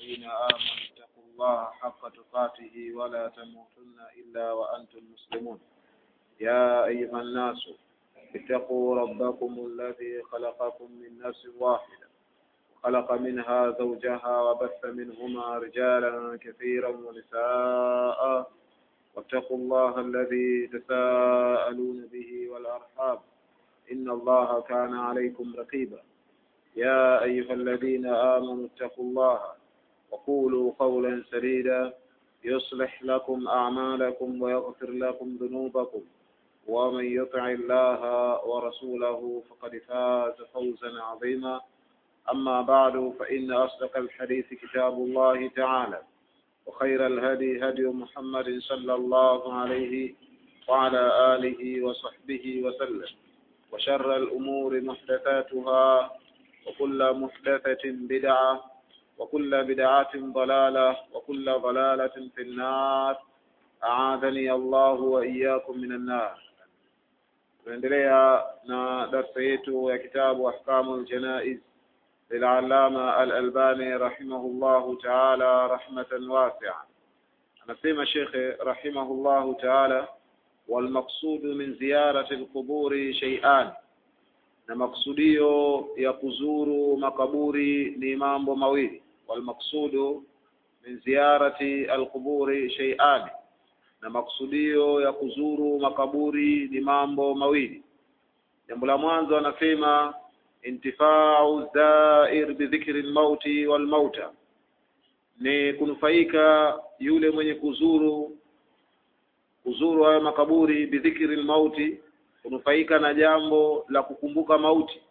الذين آمنوا اتقوا الله حق تقاته ولا تموتن إلا وأنتم مسلمون يا أيها الناس اتقوا ربكم الذي خلقكم من نفس واحدة وخلق منها زوجها وبث منهما رجالا كثيرا ونساء واتقوا الله الذي تساءلون به والأرحام إن الله كان عليكم رقيبا يا أيها الذين آمنوا اتقوا الله وقولوا قولا سديدا يصلح لكم أعمالكم ويغفر لكم ذنوبكم ومن يطع الله ورسوله فقد فاز فوزا عظيما أما بعد فإن أصدق الحديث كتاب الله تعالى وخير الهدي هدي محمد صلى الله عليه وعلى آله وصحبه وسلم وشر الأمور محدثاتها وكل محدثة بدعة وكل بدعة ضلالة وكل ضلالة في النار أعاذني الله وإياكم من النار tunaendelea na darsa yetu ya kitabu ahkamu ljanaiz lilallama alalbani rahimahullahu taala rahmatan wasia anasema shekhe rahimahullahu taala walmaqsudu min ziyarati lquburi sheian na maksudio ya kuzuru makaburi ni mambo mawili walmaqsudu min ziyarati alquburi sheiani na maksudio ya kuzuru makaburi ni mambo mawili jambo la mwanzo anasema intifau zair bidhikri lmauti walmauta ni kunufaika yule mwenye kuzuru kuzuru hayo makaburi bidhikri lmauti kunufaika na jambo la kukumbuka mauti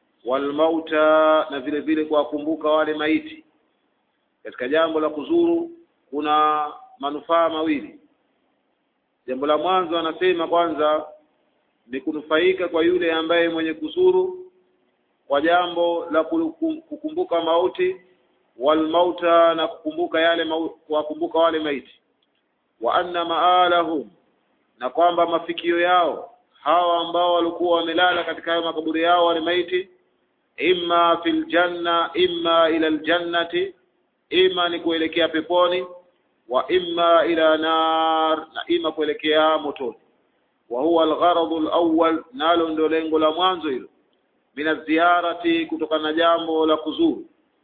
walmauta na vile vile kuwakumbuka wale maiti katika jambo la kuzuru kuna manufaa mawili jambo la mwanzo anasema kwanza ni kunufaika kwa yule ambaye mwenye kuzuru kwa jambo la kukumbuka mauti walmauta na kukumbuka yale kuwakumbuka wale maiti wa anna maalahum na kwamba mafikio yao hawa ambao walikuwa wamelala katika hayo makaburi yao wale maiti imma fil janna imma ila aljannati ima ni kuelekea peponi wa imma ila nar na ima kuelekea motoni wa huwa algharadhu alawwal nalo ndio lengo la mwanzo hilo mina ziyarati kutokana na jambo la kuzuru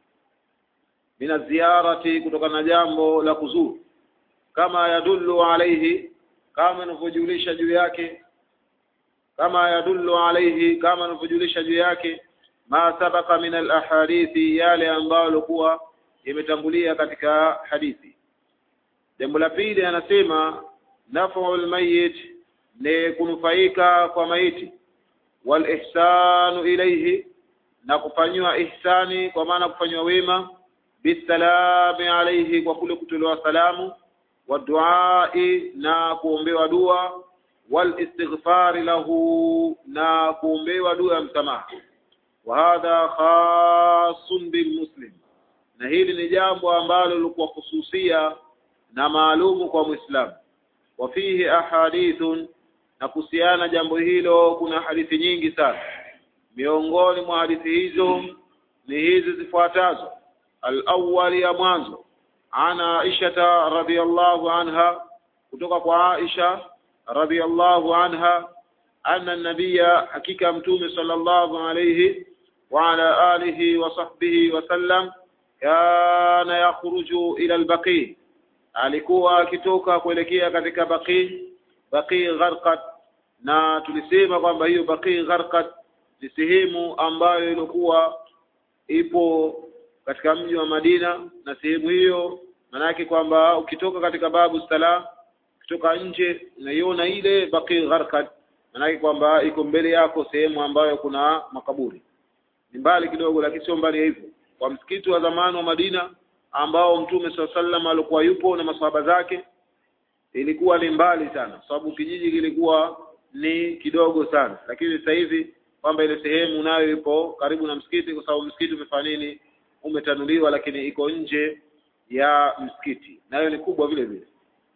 mina ziyarati kutokana na jambo la kuzuru kama yadullu alayhi kama inavyojulisha juu yake kama yadullu alayhi kama inavyojulisha juu yake ma sabaka min alahadithi yale ambayo yalikuwa imetangulia katika hadithi jambo la pili anasema naf'ul mayyit ni kunufaika kwa maiti wal ihsanu ilayhi na kufanywa ihsani kwa maana kufanywa wema bisalami alayhi kwa kule kutolewa salamu wa duai na kuombewa dua wal istighfari lahu na kuombewa dua ya msamaha wa hadha khasun bil muslim na hili ni jambo ambalo lilikuwa hususia na maalumu kwa Muislamu. Wa fihi ahadithun, na kuhusiana jambo hilo kuna hadithi nyingi sana. Miongoni mwa hadithi hizo ni hizi zifuatazo. Al-awwal ya mwanzo ana Aisha radhiyallahu anha, kutoka kwa Aisha radhiyallahu anha anna nabiyya, hakika mtume sallallahu alayhi wa ala alihi wa sahbihi wa sallam kana yakhruju ila al-baqi alikuwa akitoka kuelekea katika baqi baqi gharqat na tulisema kwamba hiyo baqi gharqat ni sehemu ambayo ilikuwa ipo katika mji wa Madina na sehemu hiyo manake kwamba ukitoka katika babu salam ukitoka nje unaiona ile baqi gharqat manake kwamba iko mbele yako sehemu ambayo kuna makaburi ni mbali kidogo lakini sio mbali hivyo kwa msikiti wa zamani wa Madina ambao mtume swalla sallam alikuwa yupo na maswahaba zake ilikuwa ni mbali sana sababu kijiji kilikuwa ni kidogo sana lakini sasa hivi kwamba ile sehemu nayo ipo karibu na msikiti kwa sababu msikiti umefanya nini umetanuliwa lakini iko nje ya msikiti nayo ni kubwa vile vile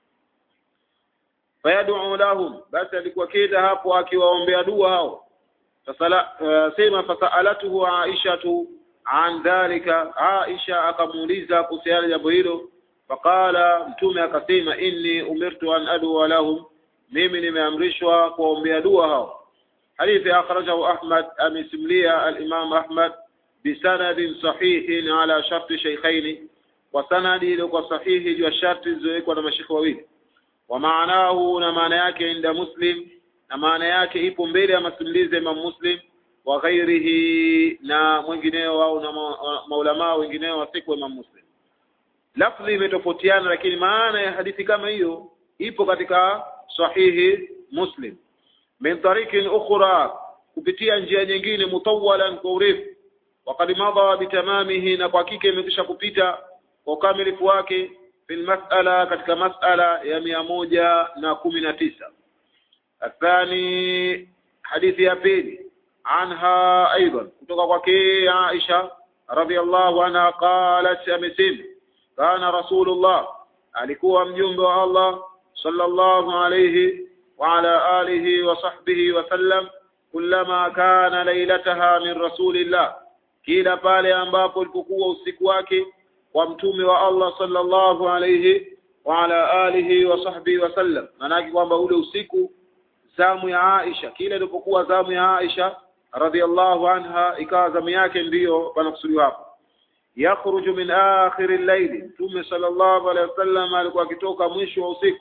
fayad'u lahum basi alikuwa kida hapo akiwaombea dua hao fasala uh, sema fasaalatuhu aishatu an dhalika Aisha akamuuliza kuhusiana jambo hilo faqala mtume akasema inni umirtu an adua lahum mimi nimeamrishwa kuwaombea dua hao hadithi akhrajahu Ahmad amesimlia al-Imam Ahmad bisanadin sahihin ala sharti shaykhaini kwa sanadi iliyokuwa sahihi juu ya sharti zilizowekwa na mashekhe wawili wa maanahu na maana yake inda Muslim na maana yake ipo mbele ya masimulizi ya Imam Muslim wa ghairihi na mwingineo au na maulamaa wengineo wa siku Imam Muslim lafzi imetofautiana lakini maana ya hadithi kama hiyo ipo katika sahihi Muslim min tariqin ukhra kupitia njia nyingine mutawalan kwa urefu waqad madha bitamamihi na kwa hakika imekwisha kupita kwa ukamilifu wake fil mas'ala katika mas'ala ya mia moja na kumi na tisa athani hadithi ya pili anha aidan kutoka kwake Aisha radhiallahu anha qalat amesema kana rasulullah alikuwa mjumbe wa Allah sallallahu alayhi wa ala alihi wa sahbihi wa sallam kullama kana lailataha min rasulillah kila pale ambapo ilipokuwa usiku wake kwa mtume wa Allah sallallahu alayhi wa ala alihi wa sahbihi wa sallam manaki kwamba ule usiku zamu ya Aisha kila ilipokuwa zamu ya Aisha radhiallahu anha ikawa zamu yake ndiyo panakusudiwa hapo yakhruju min akhir al-layl mtume sallallahu alayhi wasallam alikuwa akitoka mwisho wa usiku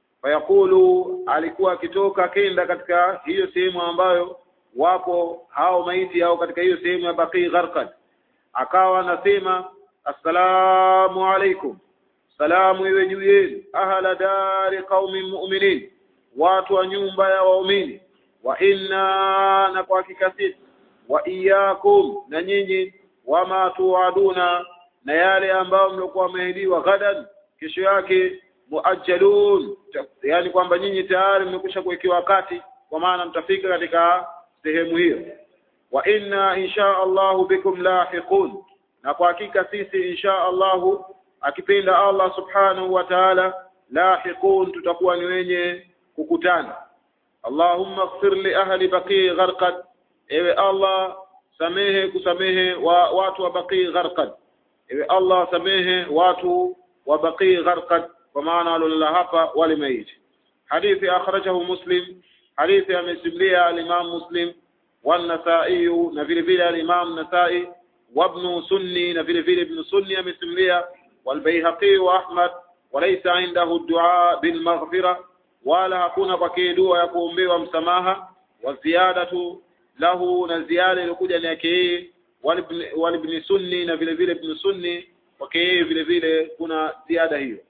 fayaqulu alikuwa akitoka kenda katika hiyo sehemu ambayo wapo hao maiti au katika hiyo sehemu ya Baqi Gharqad akawa anasema assalamu alaikum salamu iwe juu yenu ahla dari qaumin mu'minin watu wa nyumba ya waumini wa inna na kwa hakika sisi wa iyyakum na nyinyi wama tuaduna na yale ambayo mlikuwa mmeahidiwa gadan kesho yake muajjalun yani kwamba nyinyi tayari mmekwisha kuwekewa wakati kwa maana mtafika katika sehemu hiyo wa inna insha Allahu bikum lahiqun na kwa hakika sisi insha Allahu akipenda Allah subhanahu wa ta'ala lahiqun tutakuwa ni wenye kukutana Allahumma ighfir li ahli baqi gharqad ewe Allah samehe kusamehe wa watu wa baqi gharqad ewe Allah samehe watu wa baqi gharqad kwa maana walolala hapa wale maiti hadithi akhrajahu muslim hadithi amesimulia al-Imam Muslim والنسائي na vile vile al-Imam Nasai وابن سني na vile vile ibn Sunni amesimulia والبيهقي وأحمد وليس عنده الدعاء بالمغفرة wala hakuna kwake dua ya kuombewa msamaha wa ziyadatu lahu na ziada iliyokuja ni yake yeye walibni sunni na vile vile ibn sunni kwake yeye vile vile kuna ziada hiyo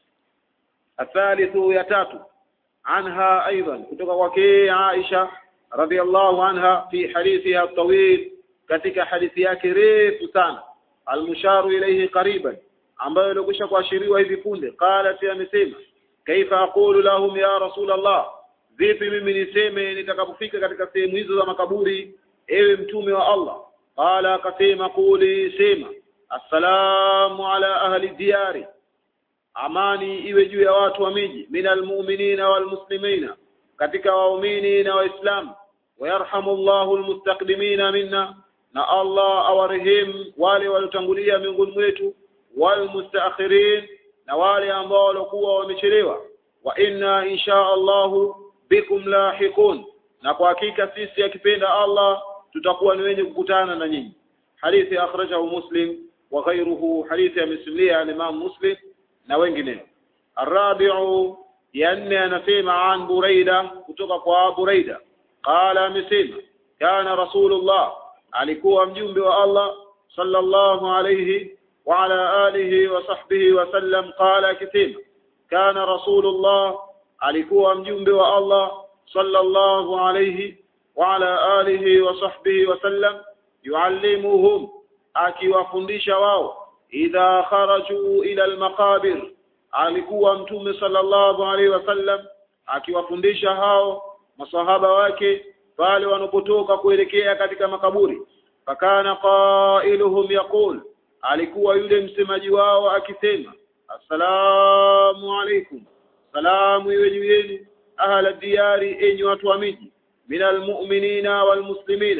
athalithu ya tatu anha aidan kutoka kwake Aisha radhiallahu anha fi hadithiha tawil katika hadithi yake refu sana almusharu ilayhi qariban ambayo ilikwisha kuashiriwa hivi punde qalat amesema kaifa aqulu lahum ya rasul Allah vipi mimi niseme nitakapofika katika sehemu hizo za makaburi ewe mtume wa Allah qala akasema quli sema assalamu ala ahli diyari amani iwe juu ya watu wa miji minal mu'minina wal muslimina katika waumini na waislamu wayarhamu Allahu almustaqdimina minna na Allah awarehemu wale waliotangulia miongoni mwetu wal mustaakhirin na wale ambao walikuwa wamechelewa wa inna insha Allahu bikum lahiqun na kwa hakika sisi akipenda Allah tutakuwa ni wenye kukutana na nyinyi hadithi akhrajahu muslim wa ghayruhu hadithi ya muslimia al-imam muslim na wengineo arabi'u ya nne anasema an buraida kutoka kwa buraida qala amesema kana rasulullah alikuwa mjumbe wa Allah sallallahu alayhi wa ala alihi wa sahbihi wa sallam qala akisema kana rasulullah alikuwa mjumbe wa Allah sallallahu alayhi wa ala alihi wa sahbihi wa sallam yuallimuhum akiwafundisha wao idha kharaju ila almaqabir alikuwa mtume sallallahu alaihi wasallam akiwafundisha hao masahaba wake pale wanapotoka kuelekea katika makaburi fakana qailuhum yaqul alikuwa yule msemaji wao akisema assalamu alaikum salamu iwe juu yenu ahla diyari enyi watu wa miji minal mu'minina wal muslimina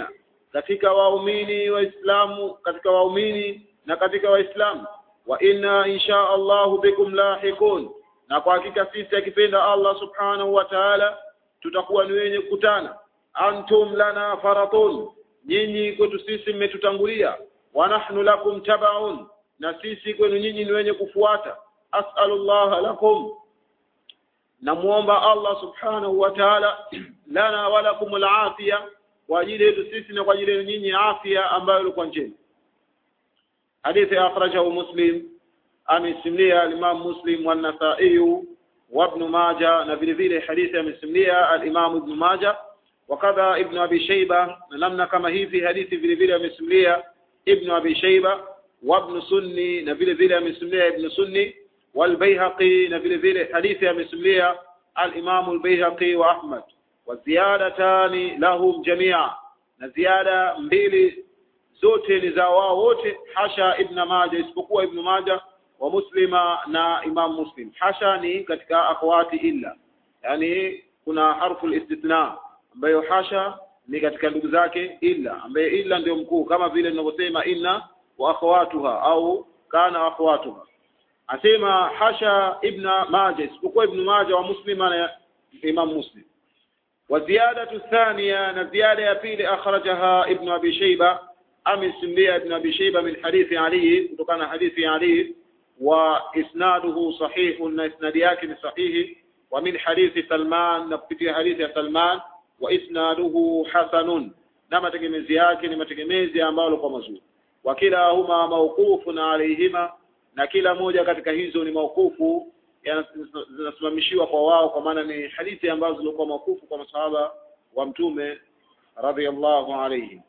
katika waumini waislamu katika waumini na katika waislamu wa inna insha Allahu bikum lahiqun na kwa hakika sisi akipenda Allah subhanahu wa ta'ala tutakuwa ni wenye kukutana antum lana faratun nyinyi kwetu sisi mmetutangulia wa nahnu lakum tabaun na sisi kwenu nyinyi ni wenye kufuata as'alullah lakum namuomba Allah subhanahu wa ta'ala lana wa lakum al-afia kwa ajili yetu sisi na kwa ajili yenu nyinyi afya ambayo ilikuwa njema hadithi akhrajahu muslim amesimulia al-imam muslim wa an-nasa'i wa ibn majah na vile vile hadithi amesimulia al-imam ibn majah wakadha ibn abi shayba na namna kama hivi hadithi vile vile amesimulia ibn abi shayba wa ibn sunni na vile vile amesimulia ibn sunni wal bayhaqi na vile vile hadithi amesimulia al-imam al-bayhaqi wa ahmad wa ziyadatani lahum jamia na ziada mbili zote ni za wao wote hasha ibn majah isipokuwa ibn majah wa muslima na imam muslim hasha ni katika akhwati illa yani kuna harfu istithna ambayo hasha ni katika ndugu zake illa ambaye illa ndio mkuu kama vile tunavyosema inna wa akhawatuha au kana akhawatuha asema hasha ibn majah isipokuwa ibn majah wa muslima na imam muslim وزيادة الثانية نزيادة يا بيلي أخرجها ابن أبي شيبة أم سمية ابن أبي شيبة من حديث علي وكان حديث علي وإسناده صحيح إسنادياك صحيح ومن حديث سلمان نبتي حديث سلمان وإسناده حسن نما تجمزياك نما تجمزي ambalo kwa mazuri wakilahuma mawqufun alayhima na kila moja katika hizo ni mawqufu zinasimamishiwa kwa wao kwa maana ni hadithi ambazo zilikuwa makufu kwa masahaba wa mtume radhiallahu alayhi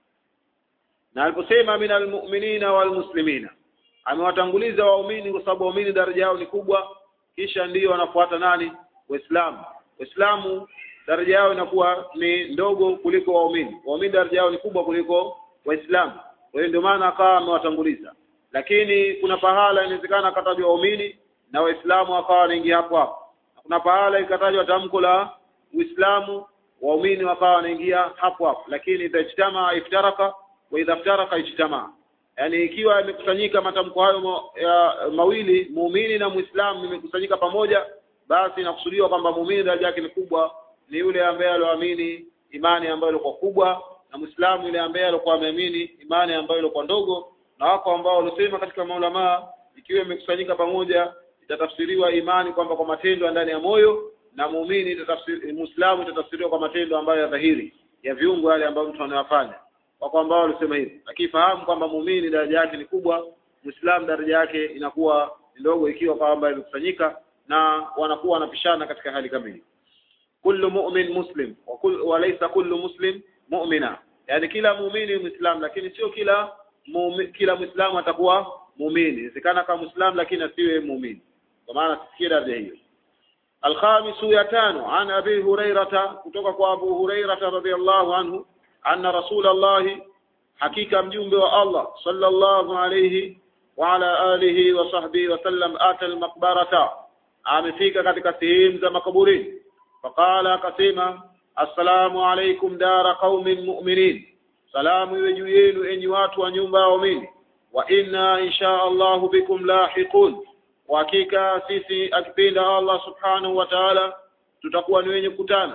na aliposema min almu'minina walmuslimina amewatanguliza waumini kwa sababu waumini daraja yao ni kubwa kisha ndiyo wanafuata nani waislamu waislamu daraja yao inakuwa ni ndogo kuliko waumini waumini daraja yao ni kubwa kuliko waislamu kwa hiyo ndio maana akawa amewatanguliza lakini kuna pahala inawezekana akatajwa waumini na waislamu wakawa wanaingia hapo hapo kuna pahala ikatajwa tamko la uislamu waumini wakawa wanaingia hapo hapo lakini itajtama iftaraka wa idha iftaraka ijtama yani ikiwa imekusanyika matamko hayo ma, ya, mawili muumini na muislamu imekusanyika pamoja basi inakusudiwa kwamba muumini daraja yake ni kubwa ni yule ambaye alioamini imani ambayo ilikuwa kubwa na muislamu yule ambaye alikuwa ameamini imani ambayo ilikuwa ndogo na wako ambao walisema katika maulamaa ikiwa imekusanyika pamoja itatafsiriwa imani kwamba kwa matendo ndani ya moyo na muumini itatafsiri muislamu itatafsiriwa kwa matendo ambayo ya dhahiri ya viungo yale ambayo mtu anayofanya wako ambao walisema hivyo lakini fahamu kwamba muumini daraja yake ni kubwa muislamu daraja yake inakuwa ndogo ikiwa kwamba imekusanyika na wanakuwa wanapishana katika hali kamili kullu mu'min muslim wa kull wa laysa kullu muslim mu'mina yani kila muumini muislamu lakini sio kila muumi, kila muislamu atakuwa muumini inawezekana kama muislamu lakini asiwe muumini kwa maana sifikie daraja hiyo alkhamisu ya tano an abi hurairata kutoka kwa abu hurairata radhiallahu anhu anna rasulallahi hakika mjumbe wa allah sallallahu alayhi wa ala alihi wa sahbihi wa sallam ata almaqbarata amefika katika sehemu za makaburini faqala akasema assalamu alaykum dara qaumin mu'minin salamu iwe juu yenu enyi watu wa nyumba ya waumini wa inna insha Allahu bikum lahiqun kwa hakika sisi akipenda Allah subhanahu wa ta'ala tutakuwa ni wenye kukutana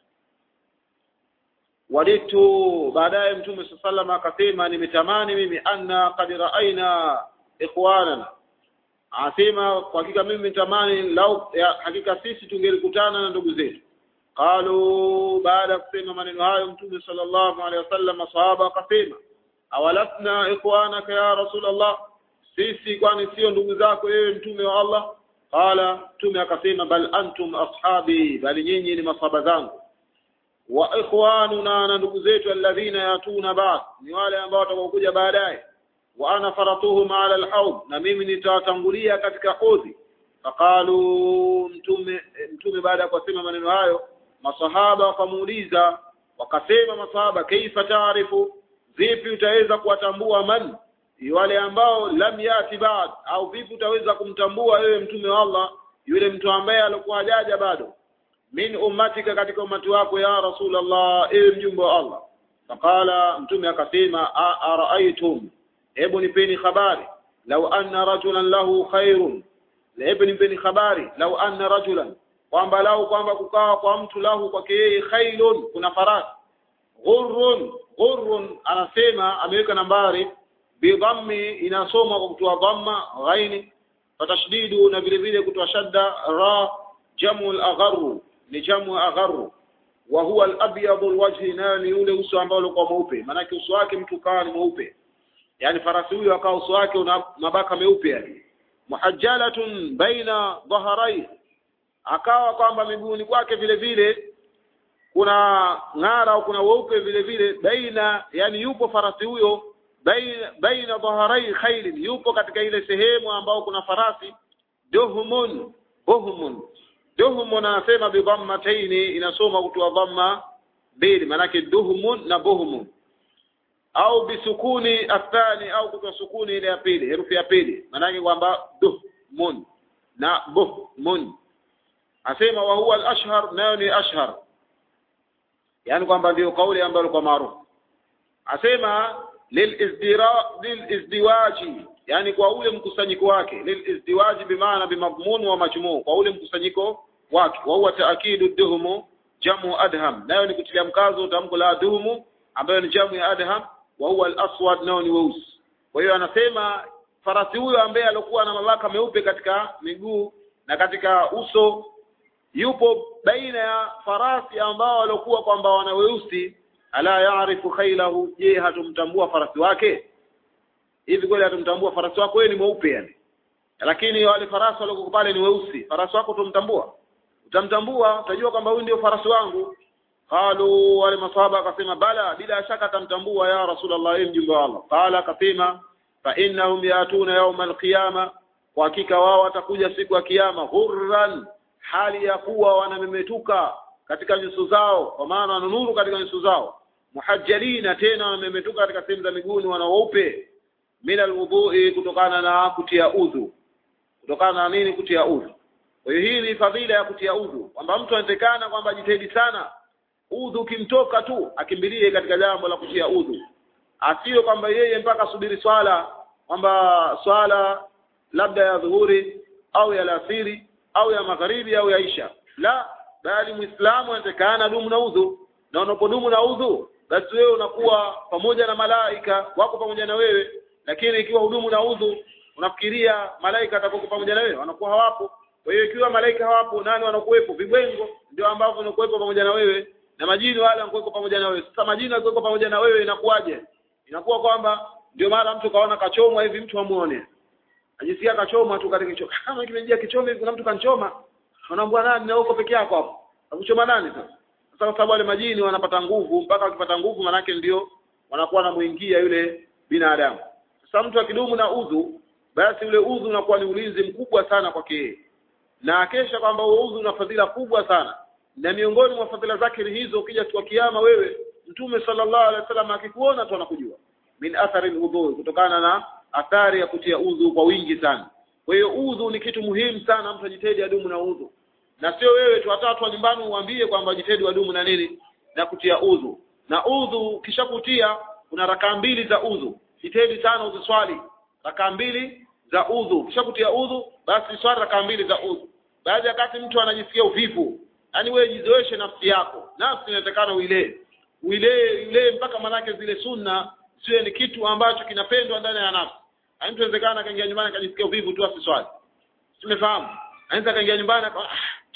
walitu baadaye mtume sallallahu akasema nimetamani mimi anna qad ra'aina ikhwanana asema kwa hakika mimi nitamani lau ya, hakika sisi tungelikutana na ndugu zetu qalu baada ya kusema maneno hayo mtume sallallahu alaihi wasallam masahaba akasema awalasna ikhwanaka ya rasulullah sisi kwani sio ndugu zako wewe mtume wa Allah qala mtume akasema bal antum ashabi bali nyinyi ni masahaba zangu wa ikhwanuna na ndugu zetu alladhina yatuna ba'd ni wale ambao watakokuja baadaye wa ana faratuhum ala alhawd na mimi nitawatangulia katika hodhi faqalu mtume mtume baada ya kusema maneno hayo masahaba wakamuuliza wakasema masahaba kaifa taarifu vipi utaweza kuwatambua man wale ambao lam yati ba'd au vipi utaweza kumtambua wewe mtume wa Allah yule mtu ambaye alikuwa hajaja bado min ummatika katika umati wako ya rasulullah ewe mjumbe wa Allah faqala mtume akasema araaitum hebu nipeni habari lau anna rajulan lahu khairun hebu nipeni habari lau anna rajulan kwamba lau kwamba kukawa kwa mtu lahu kwake yeye khailun kuna farasi ghurrun ghurrun anasema ameweka nambari bidhammi inasoma kwa kutoa dhamma ghaini fatashdidu na vile vile kutoa shadda ra jamu al-agharru ni jamu agharru wa huwa al-abyadu al-wajhi nayo ni ule uso ambao ulikuwa mweupe maanake uso wake mtu kawa ni mweupe yani farasi huyo akawa uso wake una mabaka meupe yani muhajjalatun baina dhaharai akawa kwamba miguuni kwake vile vile kuna ng'ara au kuna weupe vile vile baina yani yupo farasi huyo baina baina dhaharai khailin yupo katika ile sehemu ambao kuna farasi duhmun buhmun duhmun anasema bi dhammataini inasoma kutoa dhamma mbili manake duhmun na buhmun au bisukuni athani au kutoa sukuni ile ya pili herufi ya pili manake kwamba duhmun na buhmun asema wa huwa al-ashhar nayo ni ashhar yani kwamba ndio kauli ambayo kwa maarufu asema lilizdira lilizdiwaji yani kwa ule mkusanyiko wake lilizdiwaji bimaana bimadhmun wa majmuu kwa ule mkusanyiko wake wa huwa taakidu duhumu jamu adham nayo ni kutilia mkazo tamko la duhumu ambayo ni jamu ya adham wa huwa al-aswad nayo ni weusi kwa hiyo anasema farasi huyo ambaye alikuwa na mabaka meupe katika miguu na katika uso yupo baina ya farasi ambao waliokuwa kwamba wana weusi ala yaarifu khailahu je hatumtambua farasi wake hivi kweli hatumtambua farasi wako wewe ni mweupe yani lakini wale farasi waliokuwa pale ni weusi farasi wako tumtambua utamtambua utajua kwamba huyu ndio farasi wangu qalu wale maswahaba akasema bala bila shaka tamtambua ya rasulullah ee mjumbe wa Allah qala akasema fa innahum yatuna yawm alqiyama kwa hakika wao watakuja siku ya kiyama hurran hali ya kuwa wanamemetuka katika nyuso zao kwa maana wananuru katika nyuso zao muhajjalina tena wanamemetuka katika sehemu za miguuni wana weupe min alwudhui kutokana na kutia udhu kutokana na nini kutia udhu kwa hiyo hii ni fadhila ya kutia udhu kwamba mtu anatekana kwamba ajitahidi sana udhu ukimtoka tu akimbilie katika jambo la kutia udhu asiyo kwamba yeye mpaka asubiri swala kwamba swala labda ya dhuhuri au ya alasiri au ya magharibi au ya isha la bali muislamu anatakana dumu na udhu na unapodumu na udhu basi wewe unakuwa pamoja na malaika wako pamoja na wewe lakini ikiwa hudumu na udhu unafikiria malaika atakuwa pamoja na wewe wanakuwa hawapo kwa hiyo ikiwa malaika hawapo nani wanakuwepo vibwengo ndio ambavyo wanakuwepo pamoja na wewe na majini wale wanakuwepo pamoja na wewe sasa majini wakiwepo pamoja na wewe inakuwaje inakuwa kwamba ndio mara mtu kaona kachomwa hivi mtu amuone ajisikia kachoma tu katika kichoma kama kimejia kichoma hivi kuna mtu kanchoma unaambia nani na uko peke yako hapo akuchoma nani sasa sasa kwa sababu wale majini wanapata nguvu mpaka wakipata nguvu manake ndio wanakuwa wanamuingia yule binadamu sasa mtu akidumu na udhu basi ule udhu unakuwa ni ulinzi mkubwa sana kwake yeye na akesha kwamba udhu una fadhila kubwa sana na miongoni mwa fadhila zake hizo ukija kwa kiyama wewe mtume sallallahu alaihi wasallam akikuona tu anakujua min athari alwudhu kutokana na athari ya kutia udhu kwa wingi sana kwa hiyo udhu ni kitu muhimu sana mtu ajitahidi adumu na udhu na sio wewe tu hata watu wa nyumbani uambie kwamba jitahidi wadumu na nini na kutia udhu na udhu kisha kutia kuna rakaa mbili za udhu jitahidi sana uziswali rakaa mbili za udhu kisha kutia udhu basi swali rakaa mbili za udhu baadhi ya wakati mtu anajisikia uvivu yaani wewe jizoeshe nafsi yako nafsi inatakana uilee uilee uilee mpaka manake zile sunna siwe ni kitu ambacho kinapendwa ndani ya nafsi mtu inawezekana akaingia nyumbani akajisikia uvivu tu asiswali tumefahamu anaweza akaingia nyumbani aka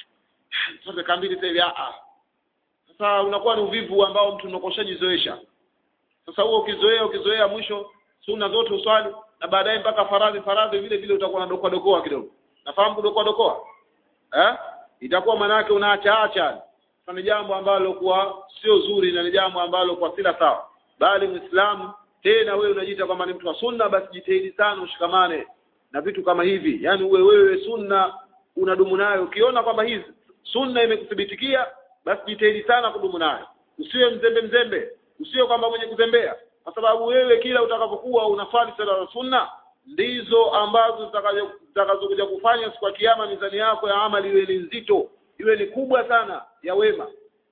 sasa kambili sasa hivi ah sasa unakuwa ni uvivu ambao mtu unakoshajizoesha sasa huo ukizoea ukizoea mwisho sunna zote uswali na baadaye mpaka faradhi faradhi vile vile utakuwa na dokoa dokoa kidogo nafahamu kudokoa dokoa eh itakuwa manake unaacha acha sasa ni jambo ambalo kuwa sio zuri na ni jambo ambalo kwa sila sawa bali muislamu tena wewe unajiita kwamba ni mtu wa sunna basi jitahidi sana ushikamane na vitu kama hivi yani uwe wewe sunna unadumu nayo ukiona kwamba hizi sunna imekuthibitikia basi jitahidi sana kudumu nayo usiwe mzembe mzembe usiwe kwamba mwenye kuzembea kwa sababu wewe kila utakapokuwa unafanya sala za sunna ndizo ambazo zitakazokuja kufanya siku ya kiyama mizani yako ya amali iwe ni nzito iwe ni kubwa sana ya wema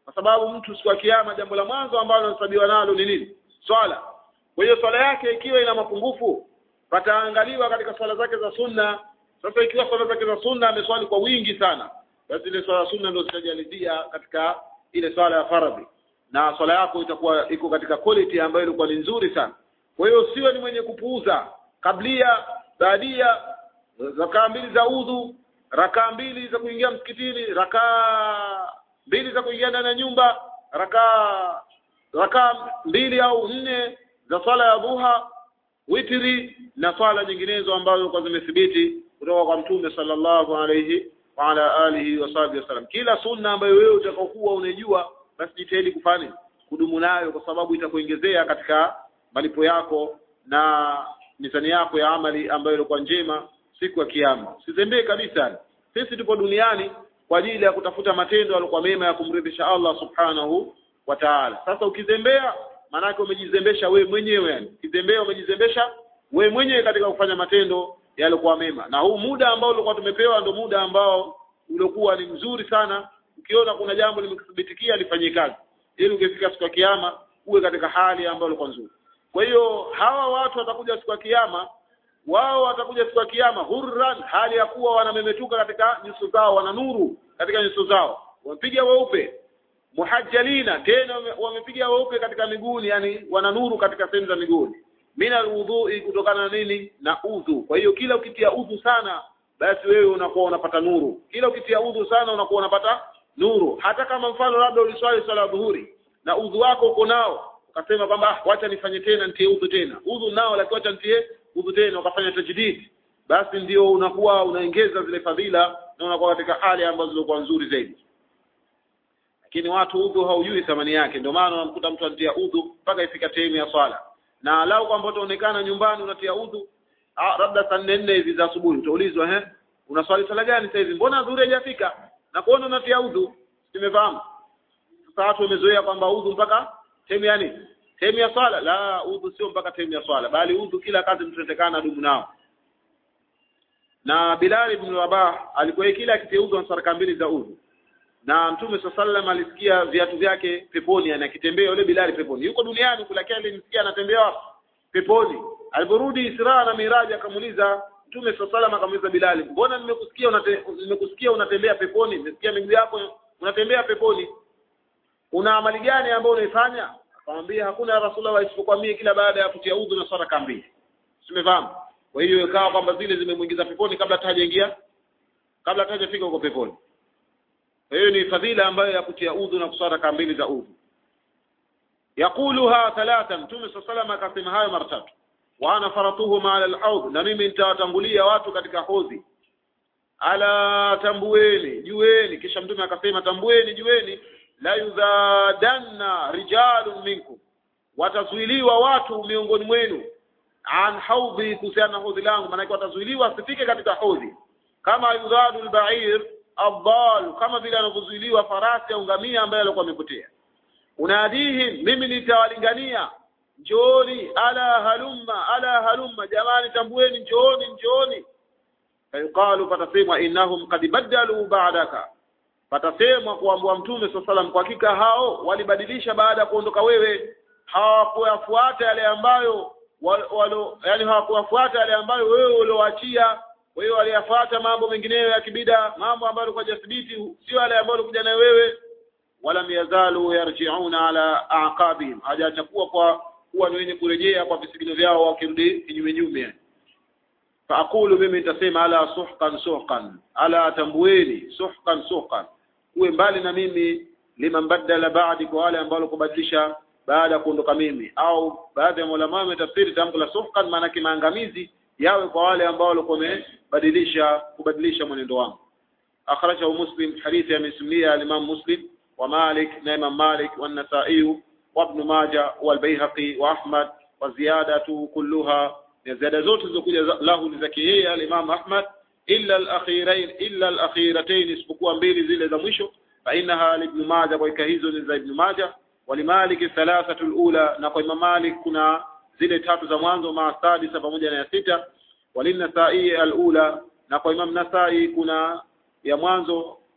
kwa sababu mtu siku ya kiyama jambo la mwanzo ambalo anahesabiwa nalo ni nini swala kwa hiyo swala yake ikiwa ina mapungufu pataangaliwa katika swala zake za sunna sasa ikiwa swala zake za sunna ameswali kwa wingi sana basi ile swala sunna ndio zitajalizia katika ile swala ya faradhi na swala yako itakuwa iko katika quality ambayo ilikuwa ni nzuri sana kwa hiyo usiwe ni mwenye kupuuza kablia baadia rakaa mbili za udhu rakaa mbili za kuingia msikitini rakaa mbili za kuingia ndani ya nyumba rakaa rakaa mbili au nne za swala ya dhuha witri na swala nyinginezo ambazo kwa zimethibiti kutoka kwa mtume sallallahu alayhi wa ala alihi wa sahbihi wasallam kila sunna ambayo wewe utakaokuwa unajua basi jitahidi kufanya kudumu nayo kwa sababu itakuongezea katika malipo yako na mizani yako ya amali ambayo ilikuwa njema siku ya kiyama usizembee kabisa sisi tupo duniani kwa ajili ya kutafuta matendo yaliokuwa mema ya kumridhisha Allah subhanahu wa ta'ala sasa ukizembea maanake umejizembesha we mwenyewe yani ukizembea umejizembesha we mwenyewe katika kufanya matendo yaliokuwa mema na huu muda ambao ulikuwa tumepewa ndio muda ambao uliokuwa ni mzuri sana ukiona kuna jambo limekuthibitikia lifanyie kazi ili ukifika siku ya kiyama uwe katika hali ambayo ilikuwa nzuri kwa hiyo hawa watu watakuja siku ya kiyama wao watakuja siku ya kiyama hurran hali ya kuwa wanamemetuka katika nyuso zao wana nuru katika nyuso zao wamepiga weupe muhajjalina tena wamepiga weupe katika miguuni yani wana nuru katika sehemu za miguuni mina alwudhui kutokana na nini na udhu kwa hiyo kila ukitia udhu sana basi wewe unakuwa unapata nuru kila ukitia udhu sana unakuwa unapata nuru hata kama mfano labda uliswali swala ya dhuhuri na udhu wako uko nao ukasema kwamba wacha nifanye tena nitie udhu tena udhu nao lakini wacha nitie udhu tena ukafanya tajdid basi ndio unakuwa unaongeza zile fadhila na unakuwa katika hali ambazo zilikuwa nzuri zaidi lakini watu udhu haujui thamani yake ndio maana unamkuta mtu anatia udhu mpaka ifika sehemu ya swala na lau kwamba utaonekana nyumbani unatia udhu labda saa nne nne hivi za asubuhi utaulizwa eh unaswali swala gani sasa hivi mbona dhuhuri haijafika na kuona unatia udhu simefahamu sasa watu wamezoea kwamba udhu mpaka sehemu ya nini sehemu ya swala la udhu sio mpaka sehemu ya swala bali udhu kila kazi mtunatekana dumu nao na Bilal ibn Rabah alikuwa kila akitia udhu na saraka mbili za udhu na Mtume sallam alisikia viatu vyake peponi yani akitembea yule Bilal peponi yuko duniani kula kile alimsikia anatembea peponi aliporudi Isra na Miraji akamuuliza Mtume sallam akamuuliza Bilal mbona nimekusikia unate, nimekusikia unatembea peponi nimesikia miguu yako unatembea peponi una amali gani ambayo unaifanya akamwambia hakuna ya Rasulullah isipokuwa mimi kila baada ya kutia udhu na saraka mbili simefahamu kwa hiyo ikawa kwamba zile zimemuingiza peponi kabla hata hajaingia kabla hata hajafika huko peponi kwa hiyo ni fadhila ambayo ya kutia udhu na kuswara raka mbili za udhu yakuluha thalatha mtume saa salama akasema hayo mara tatu wa ana faratuhum ala alhaud na mimi nitawatangulia watu katika hodhi ala tambueni jueni kisha mtume akasema tambueni jueni la yudhadanna rijalun minkum watazuiliwa watu miongoni mwenu an haudhi kuhusiana na hodhi langu maanake watazuiliwa asifike katika hodhi kama yudhadu albair adhal kama vile anavyozuiliwa farasi au ngamia ambaye alikuwa amepotea unadihim mimi nitawalingania njooni ala halumma ala halumma jamani tambueni njooni njooni fayuqalu patasemwa innahum qad badalu ba'daka patasemwa kuambua mtume swalla salam kwa hakika hao walibadilisha baada ya kuondoka wewe hawakuyafuata yale ambayo walo yani hawakuyafuata yale ambayo wewe ulioachia wewe waliyafuata mambo mengineyo ya kibida mambo ambayo kwa jathibiti sio yale ambayo ulikuja nayo wewe wala yazalu yarji'una ala aqabihim hajachukua kwa kuwa ni wenye kurejea kwa visigino vyao wakirudi kinyume nyume faaqulu mimi nitasema ala suhqan suhqan ala tambueni suhqan suhqan uwe mbali na mimi liman badala ba'di kwa wale ambao kubadilisha baada ya kuondoka mimi au baadhi ya ulama wametafsiri tamko la suhqan maana maangamizi yawe kwa wale ambao walikuwa wamebadilisha kubadilisha mwenendo wangu akhrajahu muslim hadithi amesimulia al-imam muslim wa malik na imam malik wa an-nasa'i wa ibn majah wal bayhaqi wa ahmad wa ziyadatu kulluha ziada zote zilizokuja lahu ni zake yeye al-imam ahmad illa al-akhirain illa al-akhiratayn isipokuwa mbili zile za mwisho fa innaha ibn majah kwa hizo ni za ibn majah walimalik thalathatu al-ula na kwa imam malik kuna zile tatu za mwanzo ma sadisa pamoja na ya sita walinasai al-ula na kwa imam nasai kuna ya mwanzo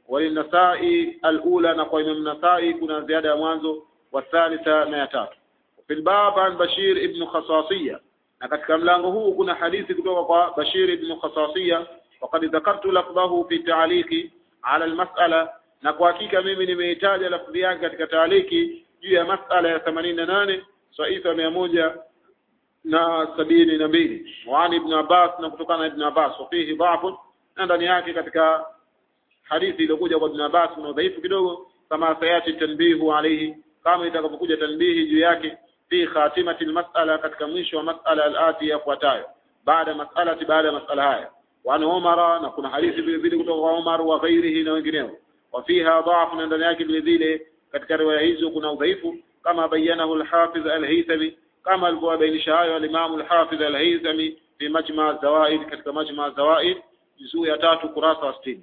walinasai alula na kwa imam nasai kuna ziada ya mwanzo wathalitha na ya tatu fi lbab an bashir ibnu khasasiya na katika mlango huu kuna hadithi kutoka kwa bashir ibnu khasasiya وقد ذكرت لفظه في تعليقي على المسألة na kwa hakika mimi nimeitaja lafdhi yake katika taaliki juu ya masala ya themanini na nane saifa mia moja na sabini na mbili waani ibn abbas na kutokana na ibn abbas wafihi dhafun na ndani yake katika hadithi iliyokuja kwa ibn abbas kuna udhaifu kidogo kama sayati tanbihu alaihi kama itakapokuja tanbihi juu yake fi khatimati almas'ala katika mwisho wa mas'ala alati yafuatayo baada mas'alati baada ya mas'ala haya وعن عمر نكون حديث vile vile kutoka kwa Umar wa ghairihi na wengineo وفيها ضعف na ndani yake vile vile katika riwaya hizo kuna udhaifu kama bayanahu al-Hafiz al-Haythami kama alivyobainisha hayo al-Imam al-Hafiz al-Haythami fi Majma' az-Zawaid katika Majma' az-Zawaid juzuu ya tatu kurasa wa 60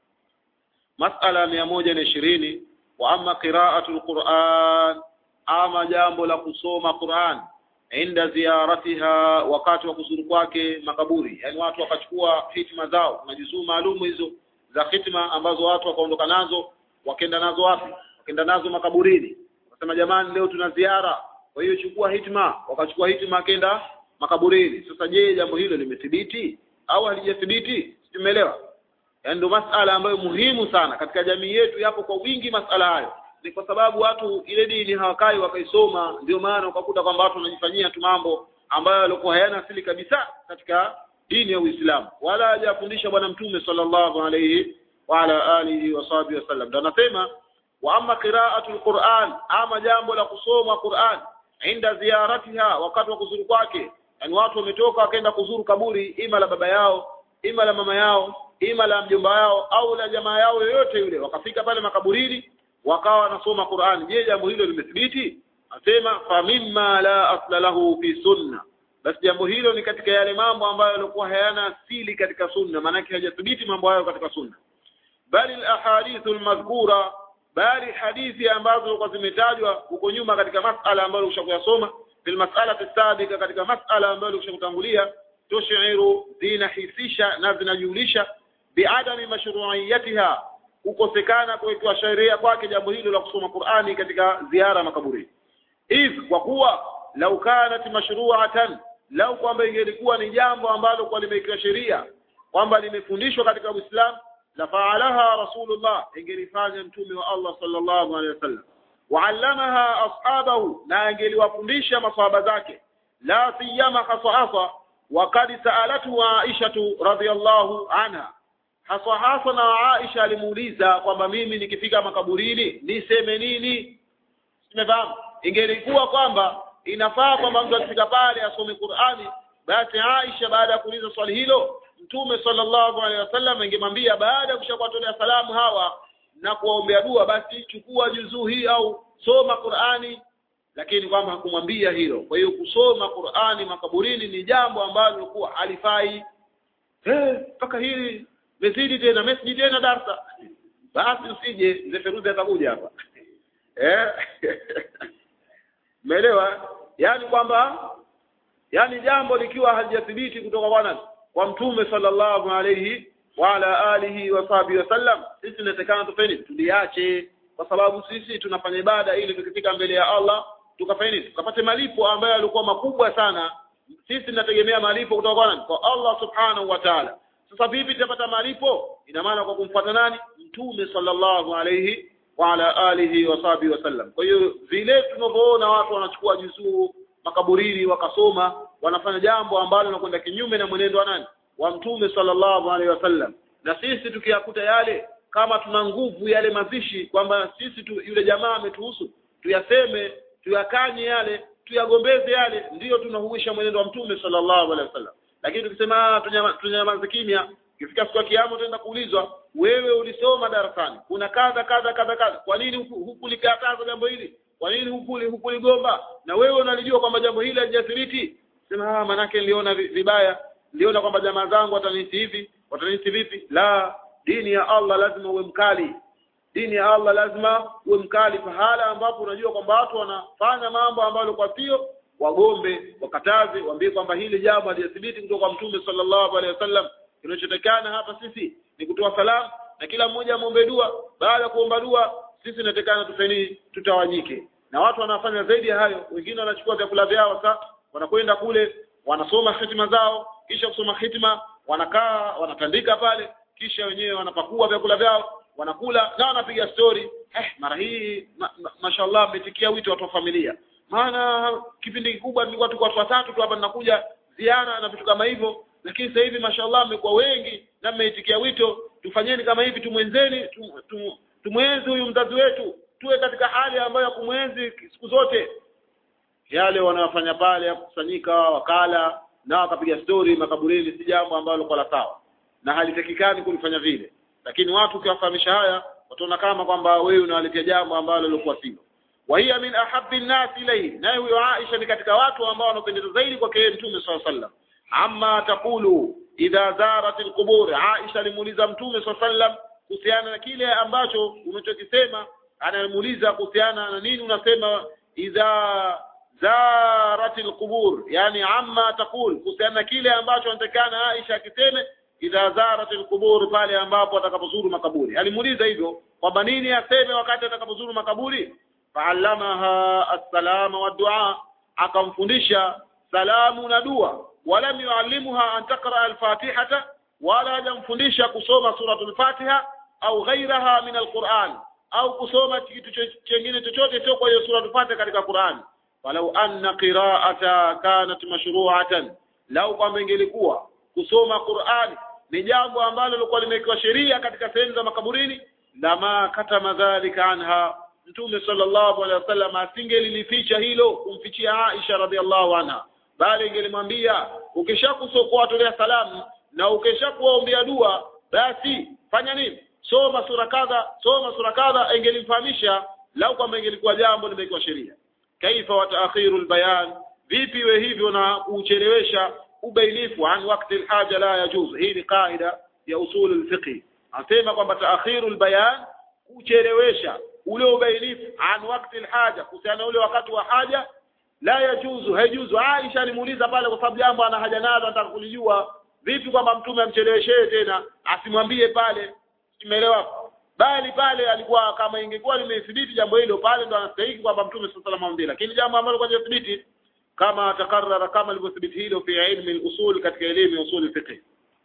mas'ala 120 wa amma qira'atu al-Qur'an ama jambo la kusoma Qur'an inda ziyaratiha wakati wa kuzuru kwake makaburi yani watu wakachukua hitima zao kuna juzuu maalumu hizo za hitima ambazo watu wakaondoka nazo wakenda nazo wapi wakenda nazo makaburini wakasema jamani leo tuna ziara kwa hiyo chukua hitima wakachukua hitima akenda makaburini sasa je jambo hilo limethibiti au halijathibiti tumeelewa yaani ndio masala ambayo muhimu sana katika jamii yetu yapo kwa wingi masala hayo ni kwa sababu watu ile dini hawakai wakaisoma ndio maana ukakuta kwamba watu wanajifanyia tu mambo ambayo yalikuwa hayana asili kabisa katika dini ya Uislamu wala hajafundisha bwana mtume sallallahu alayhi wa ala alihi wa sahbihi wasallam ndio anasema wa amma qira'atul Qur'an ama jambo la kusoma Qur'an inda ziyaratiha wakati wa kuzuru kwake yani watu wametoka wakaenda kuzuru kaburi ima la baba yao ima la mama yao ima la mjomba yao au la jamaa yao yoyote yule wakafika pale makaburini wakawa wanasoma Qur'an je jambo hilo limethibiti asema fa mimma la asla lahu fi sunna basi jambo hilo ni katika yale mambo ambayo yalikuwa hayana asili katika sunna maanake hajathibiti mambo hayo katika sunna bali alahadithu almadhkura bali hadithi ambazo zilikuwa zimetajwa huko nyuma katika masala ambayo ushakuyasoma fil mas'alati sabika katika masala ambayo ushakutangulia tushiru zinahisisha na zinajulisha biadami mashru'iyatiha kukosekana kuwekewa sheria kwake jambo hilo la kusoma Qur'ani katika ziara makaburini if kwa kuwa lau kanat mashru'atan lau kwamba ingelikuwa ni jambo ambalo kwa limewekewa sheria kwamba limefundishwa katika Uislamu la faalaha rasulullah ingelifanya mtume wa Allah sallallahu alaihi wasallam wa'allamaha ashabahu na angeliwafundisha maswahaba zake la siyama khasasa وقد سألته عائشة رضي الله عنها haswa hasa na Aisha alimuuliza kwamba mimi nikifika makaburini niseme nini simefahamu ingelikuwa kwamba inafaa kwamba mtu akifika pale asome Qur'ani basi Aisha baada ya kuuliza swali hilo mtume sallallahu alaihi wasallam ingemwambia baada ya kushakuwatolea salamu hawa na kuwaombea dua basi chukua juzuu hii au soma Qur'ani lakini kwamba hakumwambia hilo kwa hiyo kusoma Qur'ani makaburini ni jambo ambalo lilikuwa halifai eh mpaka hili mezidi tena mesiji tena darsa basi usije mzee Feruzi atakuja hapa eh umeelewa yani kwamba yani jambo likiwa halijathibiti kutoka kwa nani kwa mtume sallallahu alayhi wa ala alihi wa sahbihi wasallam sisi tunatakana tufanye tuliache kwa sababu sisi tunafanya ibada ili tukifika mbele ya Allah tukafanye nini tukapate malipo ambayo yalikuwa makubwa sana sisi tunategemea malipo kutoka kwa nani kwa Allah subhanahu wa ta'ala sasa vipi tutapata malipo ina maana kwa kumfuata nani mtume sallallahu alayhi wa ala alihi wa sahbihi wasallam kwa hiyo vile tunavyoona watu wanachukua juzuu makaburini wakasoma wanafanya jambo ambalo linakwenda kinyume na mwenendo wa nani wa mtume sallallahu alaihi wasallam na sisi tukiyakuta yale kama tuna nguvu yale mazishi kwamba sisi tu, yule jamaa ametuhusu tuyaseme tuyakanye yale tuyagombeze yale ndiyo tunahuisha mwenendo wa mtume sallallahu alaihi wasallam lakini tukisema tunyamaze kimya ikifika siku ya kiyama utaenda kuulizwa wewe ulisoma darasani kuna kadha kadha kadha kadha kwa nini hukulikataza jambo hili kwa nini hukuli hukuligomba na wewe unalijua kwamba jambo hili halijathibiti sema ah manake niliona vibaya niliona kwamba jamaa zangu watanisi hivi watanisi vipi la dini ya Allah lazima uwe mkali dini ya Allah lazima uwe mkali pahala ambapo unajua kwamba watu wanafanya mambo ambayo kwa sio wagombe wakataze waambie kwamba hili jambo halijathibiti kutoka kwa mtume sallallahu alaihi wasallam kinachotakana hapa sisi ni kutoa salamu na kila mmoja amwombe dua baada ya kuomba dua sisi inatekana tufeni tutawanyike na watu wanafanya zaidi ya hayo wengine wanachukua vyakula vyao sasa wanakwenda kule wanasoma hitima zao kisha kusoma hitima wanakaa wanatandika pale kisha wenyewe wanapakua vyakula vyao wanakula na wanapiga story eh mara hii ma, ma, mashallah mmetikia wito watu wa familia maana kipindi kikubwa nilikuwa tuko watu watatu tu hapa ninakuja ziara na vitu kama hivyo lakini sasa hivi mashallah mmekuwa wengi na mmeitikia wito tufanyeni kama hivi tumwenzeni tum, tum, tumwenzi huyu mzazi wetu tuwe katika hali ambayo ya kumwenzi siku zote yale wanayofanya pale ya kukusanyika wakala na wakapiga stori makaburini si jambo ambalo kwa la sawa na halitakikani kulifanya vile lakini watu ukiwafahamisha haya wataona kama kwamba wewe unawaletea jambo ambalo lilikuwa silo wa hiya min ahabbi an-nas ilayhi naye huyo Aisha ni katika watu ambao wanapendeza zaidi kwake yeye Mtume SAW sallam amma taqulu idha zarat al-qubur Aisha alimuuliza Mtume SAW kuhusiana na kile ambacho unachokisema anamuuliza kuhusiana na nini unasema idha zarat al-qubur yani amma taqul kuhusiana na kile ambacho anatakana Aisha akiseme idha zarat al-qubur pale ambapo atakapozuru makaburi alimuuliza hivyo kwamba nini aseme wakati atakapozuru makaburi fa'allamaha as-salama wa du'a akamfundisha salamu na dua walam yuallimuha an taqra al-fatihata wala hajamfundisha kusoma suratul fatiha au ghairaha min al-Qur'an au kusoma kitu chengine chochote sio kwa hiyo suratul fatiha katika Qur'an walau anna qira'ata kanat mashru'atan lau kwamba ingelikuwa kusoma Qur'an ni jambo ambalo lilikuwa limewekewa sheria katika sehemu za makaburini lama katama dhalika anha mtume sallallahu alaihi wasallam asingelilificha hilo kumfichia Aisha radhiallahu anha bali ingelimwambia ukishakuwatolea salamu na ukishakuwaombea dua basi fanya nini soma sura kadha soma sura kadha ingelimfahamisha lau kwamba ingelikuwa jambo limewekewa sheria kaifa wa taakhiru albayan vipi we hivyo na kuchelewesha ubainifu an wakati alhaja la yajuz hii ni kaida ya usul alfiqh anasema kwamba taakhiru albayan kuchelewesha ule ubainifu an wakati alhaja kuhusiana ule wakati wa haja la yajuzu haijuzu Aisha alimuuliza pale kwa sababu jambo ana haja nalo anataka kulijua vipi kwamba mtume amcheleweshee tena asimwambie pale umeelewa bali pale alikuwa kama ingekuwa limethibiti jambo hilo pale ndo anastahili kwamba mtume sallallahu alaihi wasallam lakini jambo ambalo kwa thibiti kama takarrara kama ilivyothibiti hilo fi ilmi al-usul katika elimu ya usul fiqh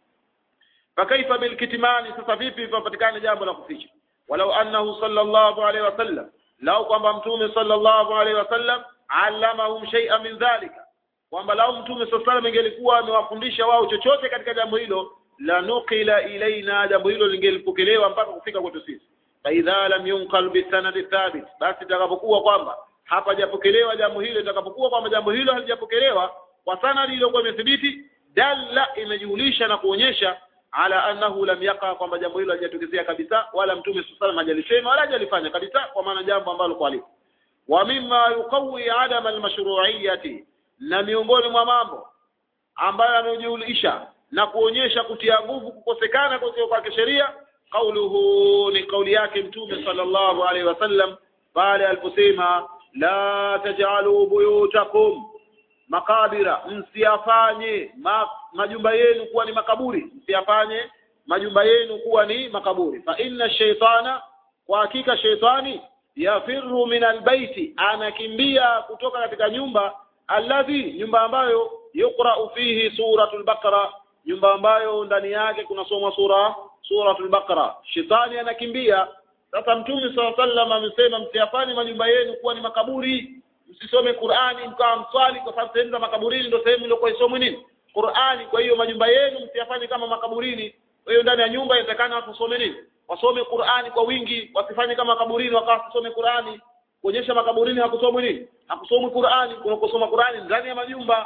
fakaifa bil kitmani sasa vipi papatikana jambo la kuficha walau annahu sallallahu alaihi wasallam lau kwamba mtume sallallahu alaihi wasallam allamahum shay'an min dhalika kwamba lau mtume sallallahu alaihi ingelikuwa amewafundisha wao chochote katika jambo hilo la nuqila ilaina jambo hilo lingelipokelewa mpaka kufika kwetu sisi fa idha lam yunqal bi sanadi thabit basi itakapokuwa kwamba hapa japokelewa jambo hilo itakapokuwa kwamba jambo hilo halijapokelewa kwa sanadi iliyokuwa imethibiti dalla imejulisha na kuonyesha ala annahu lam yaqa kwamba jambo hilo halijatokezea kabisa wala mtume sallallahu alaihi hajalisema wala hajalifanya kabisa kwa maana jambo ambalo kwa lipo wa mimma yuqawi adam almashru'iyyati na miongoni mwa mambo ambayo yanajulisha na kuonyesha kutia nguvu kukosekana kwa kwa sheria kauluhu ni kauli yake mtume sallallahu alaihi wasallam pale aliposema la taj'alu buyutakum makabira msiyafanye ma, majumba yenu kuwa ni makaburi msiyafanye majumba yenu kuwa ni makaburi fa inna shaytana kwa hakika shaytani yafirru min albayti anakimbia kutoka katika nyumba alladhi nyumba ambayo yuqra'u fihi suratul baqara nyumba ambayo ndani yake kunasomwa sura suratul baqara shetani anakimbia sasa mtume sallallahu alaihi wasallam amesema msiyafanye majumba yenu kuwa ni makaburi msisome Qur'ani mkawa mswali kwa sababu sehemu za makaburini ndio sehemu iliyokuwa isomwe nini Qur'ani kwa hiyo majumba yenu msiyafanye kama makaburini kwa hiyo ndani ya nyumba inatakana watu wasome nini wasome Qur'ani kwa wingi wasifanye kama makaburini wakawa wasome Qur'ani kuonyesha makaburini hakusomwi nini hakusomwi Qur'ani kuna kusoma Qur'ani ndani ya majumba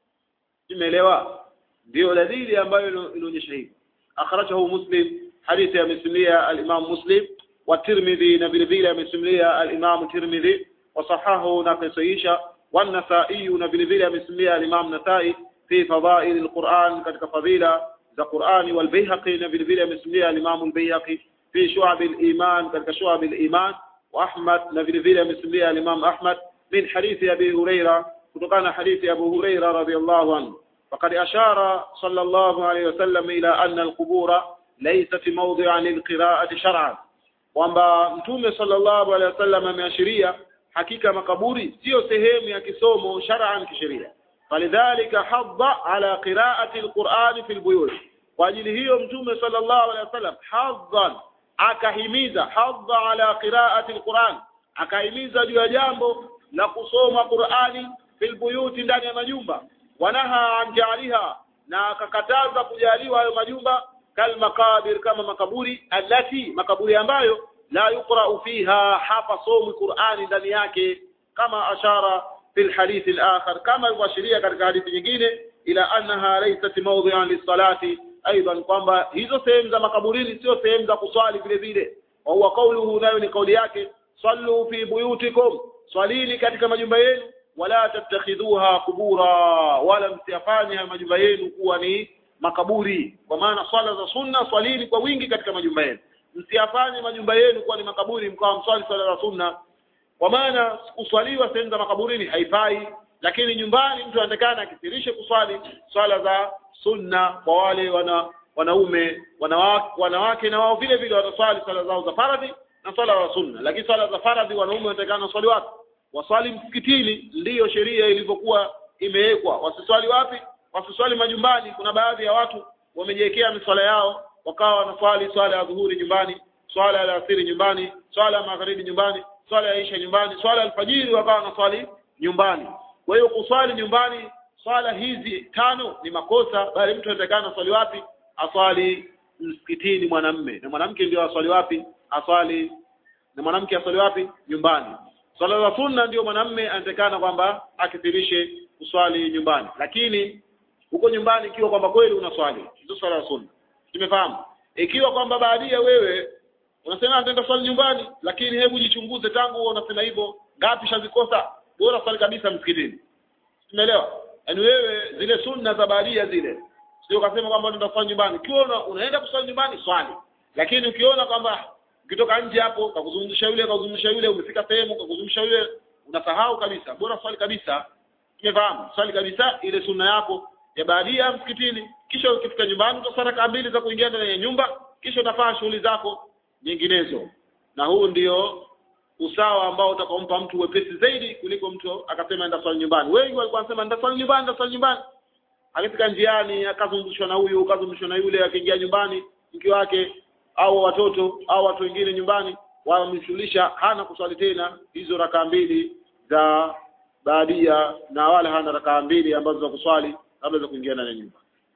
imeelewa ndio dalili ambayo inaonyesha hivyo akhrajahu muslim hadithi ya misimulia al-imam muslim wa tirmidhi na vile vile amesimulia al-imam tirmidhi wa sahahu na kasaisha wa an-nasa'i na vile vile amesimulia al-imam nasai fi fadail al-quran katika fadila za qurani wal bayhaqi na vile vile amesimulia al-imam al-bayhaqi fi shu'ab al-iman katika shu'ab al-iman wa ahmad na vile vile amesimulia al-imam ahmad min hadithi abi huraira kutokana hadithi abu huraira radhiyallahu anhu فقد أشار صلى الله عليه وسلم إلى أن القبور laysat mawdi'an lilqira'ati shar'an kwamba mtume sallallahu alaihi wasallam ameashiria hakika makaburi sio sehemu ya kisomo shar'an kisheria falidhalika hadda ala qira'ati alquran fi albuyut kwa ajili hiyo mtume sallallahu alaihi wasallam haddan akahimiza hadda ala qira'ati alquran akahimiza juu ya jambo la kusoma Qur'ani fil buyuti ndani ya majumba wanaha an jaliha na akakataza kujaliwa hayo majumba kal makabir kama makaburi allati makaburi ambayo la yuqra'u fiha hapa somi Qur'ani ndani yake kama ashara fil hadith al-akhar kama ilivyoashiria katika hadithi nyingine ila annaha laysat mawdi'an lis-salati aidan kwamba hizo sehemu za makaburini sio sehemu za kuswali vile vile wa huwa qawluhu nayo ni kauli yake sallu fi buyutikum swalini katika majumba yenu wala tattakhidhuha kubura wala msiyafanye haya majumba yenu kuwa ni makaburi kwa maana swala za sunna swalini kwa wingi katika majumba yenu msiyafanye majumba yenu kuwa ni makaburi mkawa mswali swala za sunna kwa maana kuswaliwa sehemu za makaburini haifai lakini nyumbani mtu anatakana akithirishe kuswali swala za sunna kwa wale wana wanaume wanawake, wanawake na wao vile vile wataswali swala zao za faradhi na swala za sunna lakini swala za faradhi wanaume wanatakana waswali wapi waswali msikitini ndiyo sheria ilivyokuwa imewekwa wasiswali wapi wasiswali majumbani kuna baadhi ya watu wamejiwekea miswala yao wakawa wanaswali swala ya dhuhuri nyumbani swala ya alasiri nyumbani swala ya magharibi nyumbani swala ya isha nyumbani swala ya alfajiri wakawa wanaswali nyumbani kwa hiyo kuswali nyumbani swala hizi tano ni makosa bali mtu anatakana swali wapi aswali msikitini mwanamme na mwanamke ndio aswali wapi aswali na mwanamke aswali wapi nyumbani swala za sunna ndio mwanamme anatakana kwamba akithirishe kuswali nyumbani lakini huko nyumbani ikiwa kwamba kweli unaswali hizo swala za sunna tumefahamu ikiwa kwamba baadia wewe unasema nitaenda swali nyumbani lakini hebu jichunguze tangu unasema hivyo ngapi shazikosa bora swali kabisa msikitini umeelewa yaani wewe zile sunna za baadia zile sio ukasema kwamba unaenda swali nyumbani ukiona unaenda kuswali nyumbani swali lakini ukiona kwamba ukitoka nje hapo kakuzungumzisha yule kakuzungumzisha yule umefika sehemu kakuzungumzisha yule unasahau kabisa bora swali kabisa tumefahamu swali kabisa ile sunna yako ya baadia msikitini kisha ukifika nyumbani utasara raka mbili za kuingia ndani ya nyumba kisha utafanya shughuli zako nyinginezo na huu ndio usawa ambao utakompa mtu wepesi zaidi kuliko mtu akasema enda swali nyumbani wengi walikuwa wanasema enda swali nyumbani enda swali nyumbani akifika njiani akazungushwa na huyu akazungushwa na yule akiingia nyumbani mke wake au watoto au watu wengine nyumbani wamshughulisha hana kuswali tena hizo rakaa mbili za baadia na wala hana rakaa mbili ambazo za kuswali kabla za kuingia ndani ya nyumba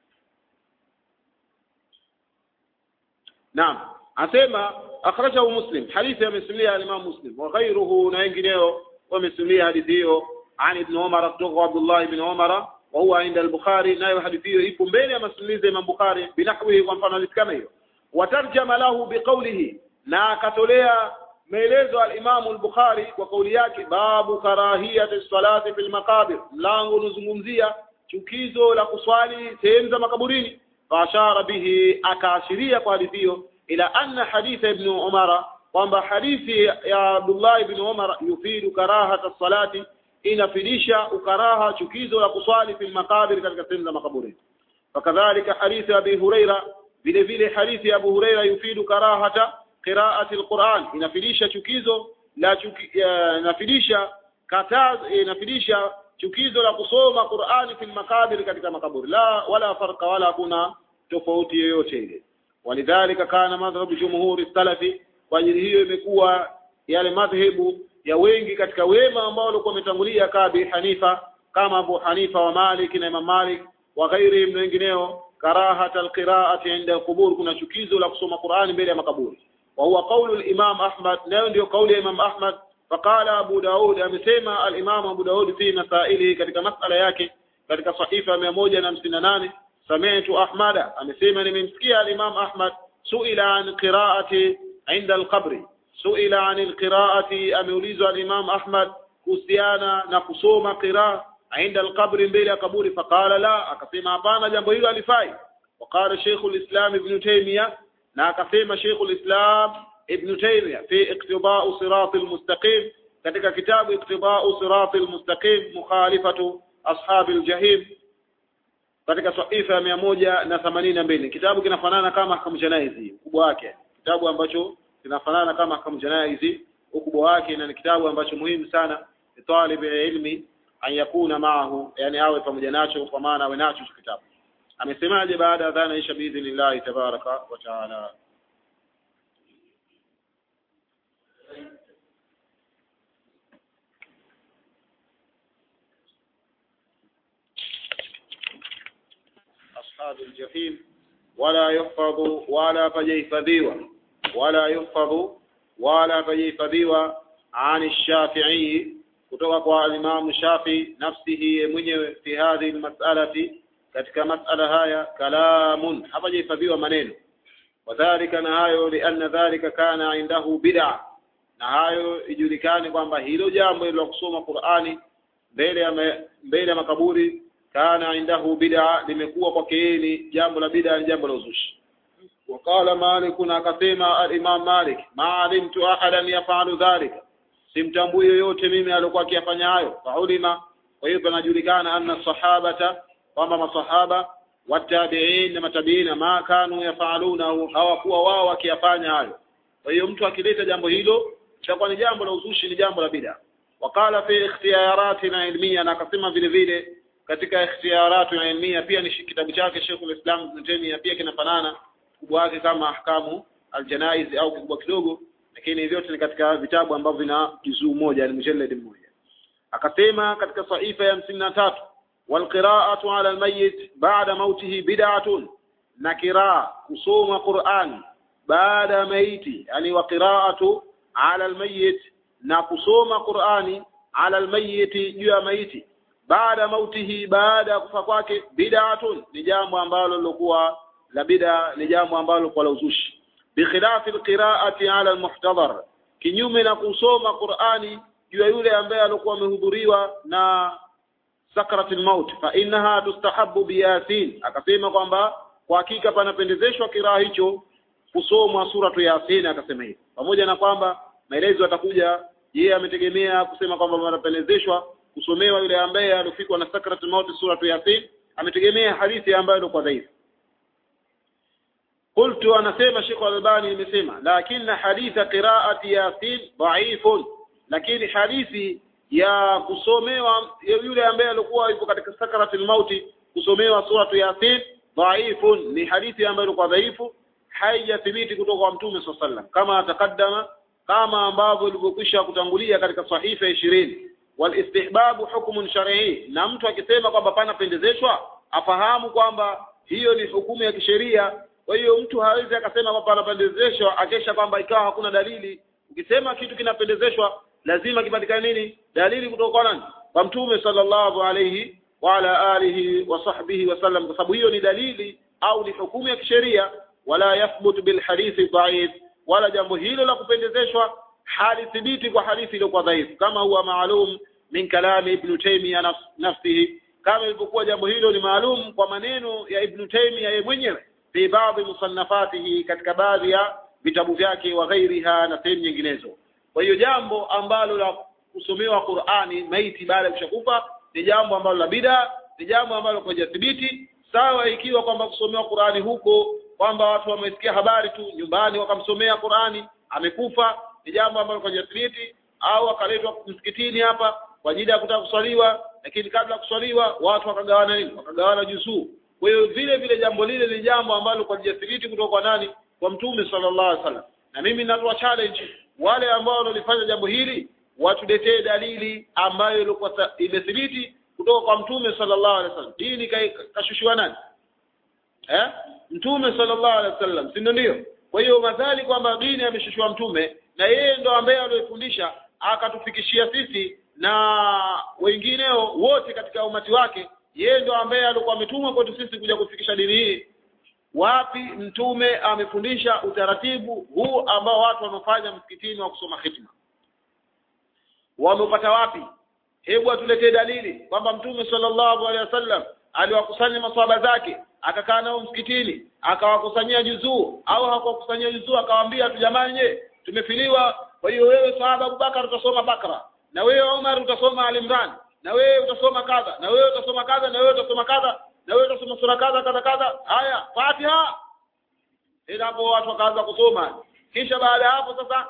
Naam asema akhrajahu Muslim hadithi amesimulia al-Imam Muslim wa ghayruhu na wengineo wamesimulia hadithi hiyo an Ibn Umar kutoka Abdullah ibn Umar wa huwa inda al-Bukhari nayo hadithi hiyo ipo mbele ya masimulizi ya Imam Bukhari binahwihi kwa mfano hadithi kama hiyo watarjama lahu biqawlihi na akatolea maelezo al-Imam al-Bukhari kwa kauli yake babu karahiyati salati fil maqabir mlango unazungumzia chukizo la kuswali sehemu za makaburini faashara bihi akaashiria kwa hadithi hiyo ila anna haditha ibn umara kwamba hadithi ya Abdullah ibn Umar yufidu karahata salati inafidisha ukaraha chukizo la kuswali fil makabir katika sehemu za makaburi fakadhalika hadithi ya Abi Huraira vile vile hadithi ya Abu Huraira yufidu karahata qiraati alquran inafidisha chukizo la chuki, inafidisha kataz inafidisha chukizo la kusoma Qur'ani fil makabir katika makaburi la wala farqa wala kuna tofauti yoyote ile walidhalika kana madhhabu jumhuri salafi kwa ajili hiyo imekuwa yale madhehebu ya wengi katika wema ambao walikuwa wametangulia kabi Hanifa kama Abu Hanifa wa Malik na Imam Malik wa ghairi na wengineo karahata alqiraati inda alqubur kuna chukizo la kusoma Qur'ani mbele ya makaburi wa huwa qawlu al-Imam Ahmad nayo ndio kauli ya Imam Ahmad فقال أبو داود أمسيما الإمام أبو داود في مسائله katika masala yake katika sahifa 158 سمعت أحمد أمسيما nimemsikia الإمام أحمد سئل عن قراءة عند القبر سئل عن القراءة ameulizwa الإمام أحمد kuhusiana na kusoma qiraa عند القبر mbele ya kaburi فقال لا akasema hapana jambo hilo alifai وقال شيخ الإسلام ابن تيمية na akasema شيخ الإسلام ابن تيمية في اقتضاء صراط المستقيم katika kitabu اقتضاء صراط المستقيم مخالفة أصحاب الجحيم katika sahifa ya mia moja na themanini na mbili kitabu kinafanana kama ahkamu janaizi ukubwa wake kitabu ambacho kinafanana kama ahkamu janaizi ukubwa wake na ni kitabu ambacho muhimu sana talib ilmi an yakuna maahu yani awe pamoja nacho kwa maana awe nacho kitabu amesemaje baada ya dhana isha biidhnillahi tabaraka wa taala أصحاب الجحيم ولا يحفظ ولا فجيفذيوا ولا يحفظ ولا فجيفذيوا عن الشافعي kutoka kwa alimamu Shafi nafsihi mwenyewe fi hadhihi almas'alati katika mas'ala haya kalamun hapajahifadhiwa maneno wadhalika na hayo lianna dhalika kana indahu bid'a na hayo ijulikane kwamba hilo jambo la kusoma Qur'ani mbele ya mbele ya makaburi kana indahu bid'a limekuwa kwake yeye ni jambo la bid'a ni jambo la uzushi وقال مالك akasema al-Imam Malik ma alimtu ahadan yafalu dhalika simtambui yoyote mimi alikuwa akiyafanya hayo faulima kwa hiyo panajulikana anna sahabata kwamba masahaba watabiin na matabiina ma kanu yafalunahu hawakuwa wao wakiyafanya hayo kwa hiyo mtu akileta jambo hilo itakuwa ni jambo la uzushi ni jambo la bid'a wakala fi ikhtiyaratina ilmiya na akasema vile vile katika ikhtiyaratu ilmiya pia ni kitabu chake Sheikhul Islam Ibn Taymiyyah pia kinafanana ukubwa wake kama ahkamu aljanaiz au kikubwa kidogo lakini vyote ni katika vitabu ambavyo vina juzuu moja yani mujallad mmoja akasema katika sahifa ya hamsini na tatu walqira'atu ala almayyit ba'da mautihi bid'atun na kiraa kusoma Qur'an baada ya maiti yani wa qira'atu ala almayyit na kusoma Qur'ani ala almayyit juu ya maiti baada mautihi baada ya kufa kwake bid'atun ni jambo ambalo lilokuwa la bid'a ni jambo ambalo kwa la uzushi bikhilafi alqira'ati ala almuhtadhar kinyume na kusoma Qur'ani juu ya yule ambaye alikuwa amehudhuriwa na sakratul maut fa innaha tustahabbu biyasin akasema kwamba kwa hakika panapendezeshwa kiraa hicho kusomwa suratu yasin akasema hivyo pamoja na kwamba maelezo yatakuja yeye ametegemea kusema kwamba panapendezeshwa kusomewa yule ambaye alifikwa na sakratul maut suratu yasin ametegemea hadithi ambayo ilikuwa dhaifu قلت anasema Sheikh Al-Albani nimesema lakini haditha qiraati yasin dhaifun lakini hadithi ya kusomewa yule ambaye alikuwa yupo katika sakaratul mauti kusomewa suratu yasin dhaifun ni hadithi ambayo ilikuwa dhaifu haijathibiti kutoka kwa mtume swalla sallam kama takaddama kama ambavyo ilivyokwisha kutangulia katika sahifa ishirini walistihbabu hukmun shar'i na mtu akisema kwamba pana pendezeshwa afahamu kwamba hiyo ni hukumu ya kisheria kwa hiyo mtu hawezi akasema kwamba panapendezeshwa akesha kwamba ikawa hakuna dalili ukisema kitu kinapendezeshwa lazima kipatikane nini dalili kutoka kwa nani kwa mtume sallallahu alayhi wa ala alihi wa sahbihi wasallam kwa sababu hiyo ni dalili au ni hukumu ya kisheria wala yathbutu bil hadithi dhaif wala jambo hilo la kupendezeshwa halithibiti kwa hadithi iliyokuwa dhaifu kama huwa maalum min kalami ibn taymiyyah nafsihi kama ilivyokuwa jambo hilo ni maalum kwa maneno ya ibn taymiyyah yeye mwenyewe fi baadhi musannafatihi katika baadhi ya vitabu vyake wa ghairiha na sehemu nyinginezo kwa hiyo jambo ambalo la kusomewa Qur'ani maiti baada ya kushakufa ni jambo ambalo la bida ni jambo ambalo hajathibiti sawa ikiwa kwamba kusomewa Qur'ani huko kwamba watu wamesikia habari tu nyumbani wakamsomea Qur'ani amekufa ni jambo ambalo hajathibiti au akaletwa msikitini hapa kwa ajili ya kutaka kuswaliwa lakini kabla kuswaliwa watu wakagawana nini wakagawana juzuu kwa hiyo vile vile jambo lile ni jambo ambalo kwa hajathibiti kutoka kwa nani kwa mtume sallallahu alaihi wasallam na mimi natoa challenge wale ambao walifanya jambo hili watuletee dalili ambayo ilikuwa imethibiti kutoka kwa mtume sallallahu alaihi wasallam dini kashushiwa nani eh mtume sallallahu alaihi wasallam si ndio kwa hiyo madhali kwamba dini ameshushiwa mtume na yeye ndo ambaye aliyofundisha akatufikishia sisi na wengineo wote katika umati wake yeye ndo ambaye alikuwa ametumwa kwetu sisi kuja kufikisha dini hii wapi mtume amefundisha utaratibu huu ambao watu wanafanya msikitini wa kusoma khitma wamepata wapi hebu atuletee dalili kwamba mtume sallallahu alaihi wasallam aliwakusanya maswahaba zake akakaa nao msikitini akawakusanyia juzuu au hakuwakusanyia juzuu akawaambia tu jamani je tumefiliwa kwa hiyo wewe sahaba Abubakar utasoma Bakra na wewe Umar utasoma Al-Imran na wewe utasoma kadha na wewe utasoma kadha na wewe utasoma kadha na wewe utasoma sura kadha kadha kadha haya Fatiha ila hapo watu wakaanza kusoma kisha baada ya hapo sasa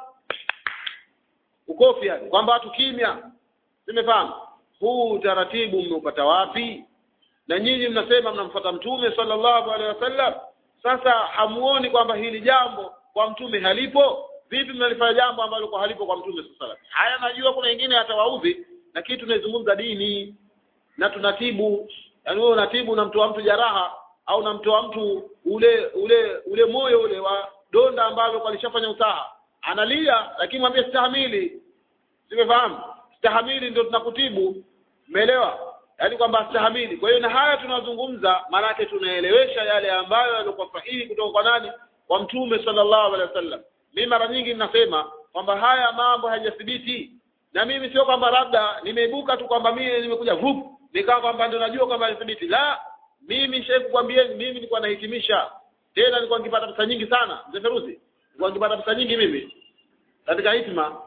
ukofi yani kwamba watu kimya nimefahamu huu utaratibu mmeupata wapi na nyinyi mnasema mnamfuata mtume sallallahu alaihi wasallam sasa hamuoni kwamba hili jambo kwa mtume halipo vipi mnalifanya jambo ambalo kwa halipo kwa mtume sallallahu alaihi wasallam haya najua kuna wengine hatawaudhi lakini tunaizungumza dini na tunatibu yaani wewe unatibu unamtoa mtu jaraha au unamtoa mtu ule ule ule moyo ule wa donda ambalo kwa lishafanya usaha analia lakini mwambie stahamili simefahamu stahamili ndio tunakutibu umeelewa yaani kwamba stahamili kwa hiyo na haya tunazungumza maanake tunaelewesha yale ambayo yalikuwa sahihi kutoka kwa nani kwa mtume sallallahu alaihi wasallam mimi mara nyingi ninasema kwamba haya mambo hayajathibiti na mimi sio kwamba labda nimeibuka tu kwamba mimi nimekuja vup nikawa kwamba ndio najua kwamba hayathibiti la mimi shehe kukwambieni mimi nilikuwa nahitimisha tena nilikuwa nikipata pesa nyingi sana mzee Feruzi nilikuwa nikipata pesa nyingi mimi katika hitima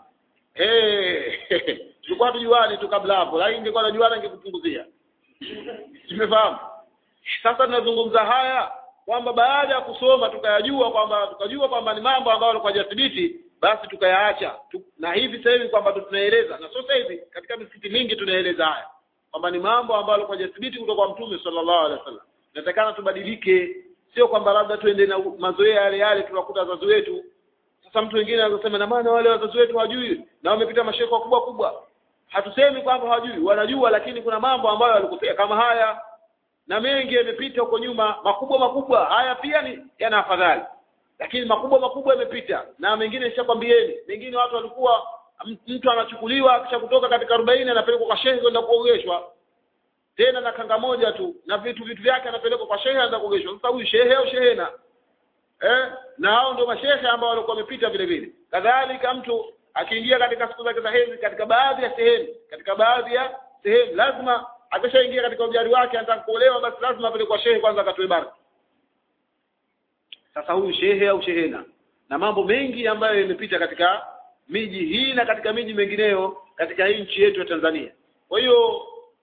eh tulikuwa tujuane tu kabla hapo lakini ningekuwa najuana ningekupunguzia tumefahamu sasa tunazungumza haya kwamba baada ya kusoma tukayajua kwamba tukajua kwamba ni mambo ambayo yalikuwa hajathibiti basi tukayaacha tu, na hivi sasa hivi kwamba tunaeleza na sio sasa hivi katika misikiti mingi tunaeleza haya kwamba ni mambo ambayo yalikuwa hajathibiti kutoka kwa mtume sallallahu alaihi wasallam inatakana tubadilike sio kwamba labda tuende na mazoea yale yale tunakuta wazazi wetu sasa mtu mwingine anasema na maana wale wazazi wetu hawajui na wamepita masheko kubwa kubwa hatusemi kwamba hawajui wanajua lakini kuna mambo ambayo walikosea kama haya na mengi yamepita huko nyuma makubwa makubwa haya pia ni yana afadhali lakini makubwa makubwa yamepita na mengine nishakwambieni mengine watu walikuwa mtu anachukuliwa kisha kutoka katika 40 anapelekwa kwa shehe kwenda kuogeshwa tena na kanga moja tu na vitu vitu vyake anapelekwa kwa shehe anaenda kuogeshwa sasa huyu shehe au shehena eh na hao ndio mashehe ambao walikuwa wamepita vile vile kadhalika mtu akiingia katika siku zake za hedhi katika baadhi ya sehemu katika baadhi ya sehemu lazima akishaingia katika ujari wake anataka kuolewa basi lazima apelekwe kwa shehe kwanza akatoe baraka sasa huyu shehe au shehena na mambo mengi ambayo yamepita katika miji hii na katika miji mengineyo katika hii nchi yetu ya Tanzania kwa hiyo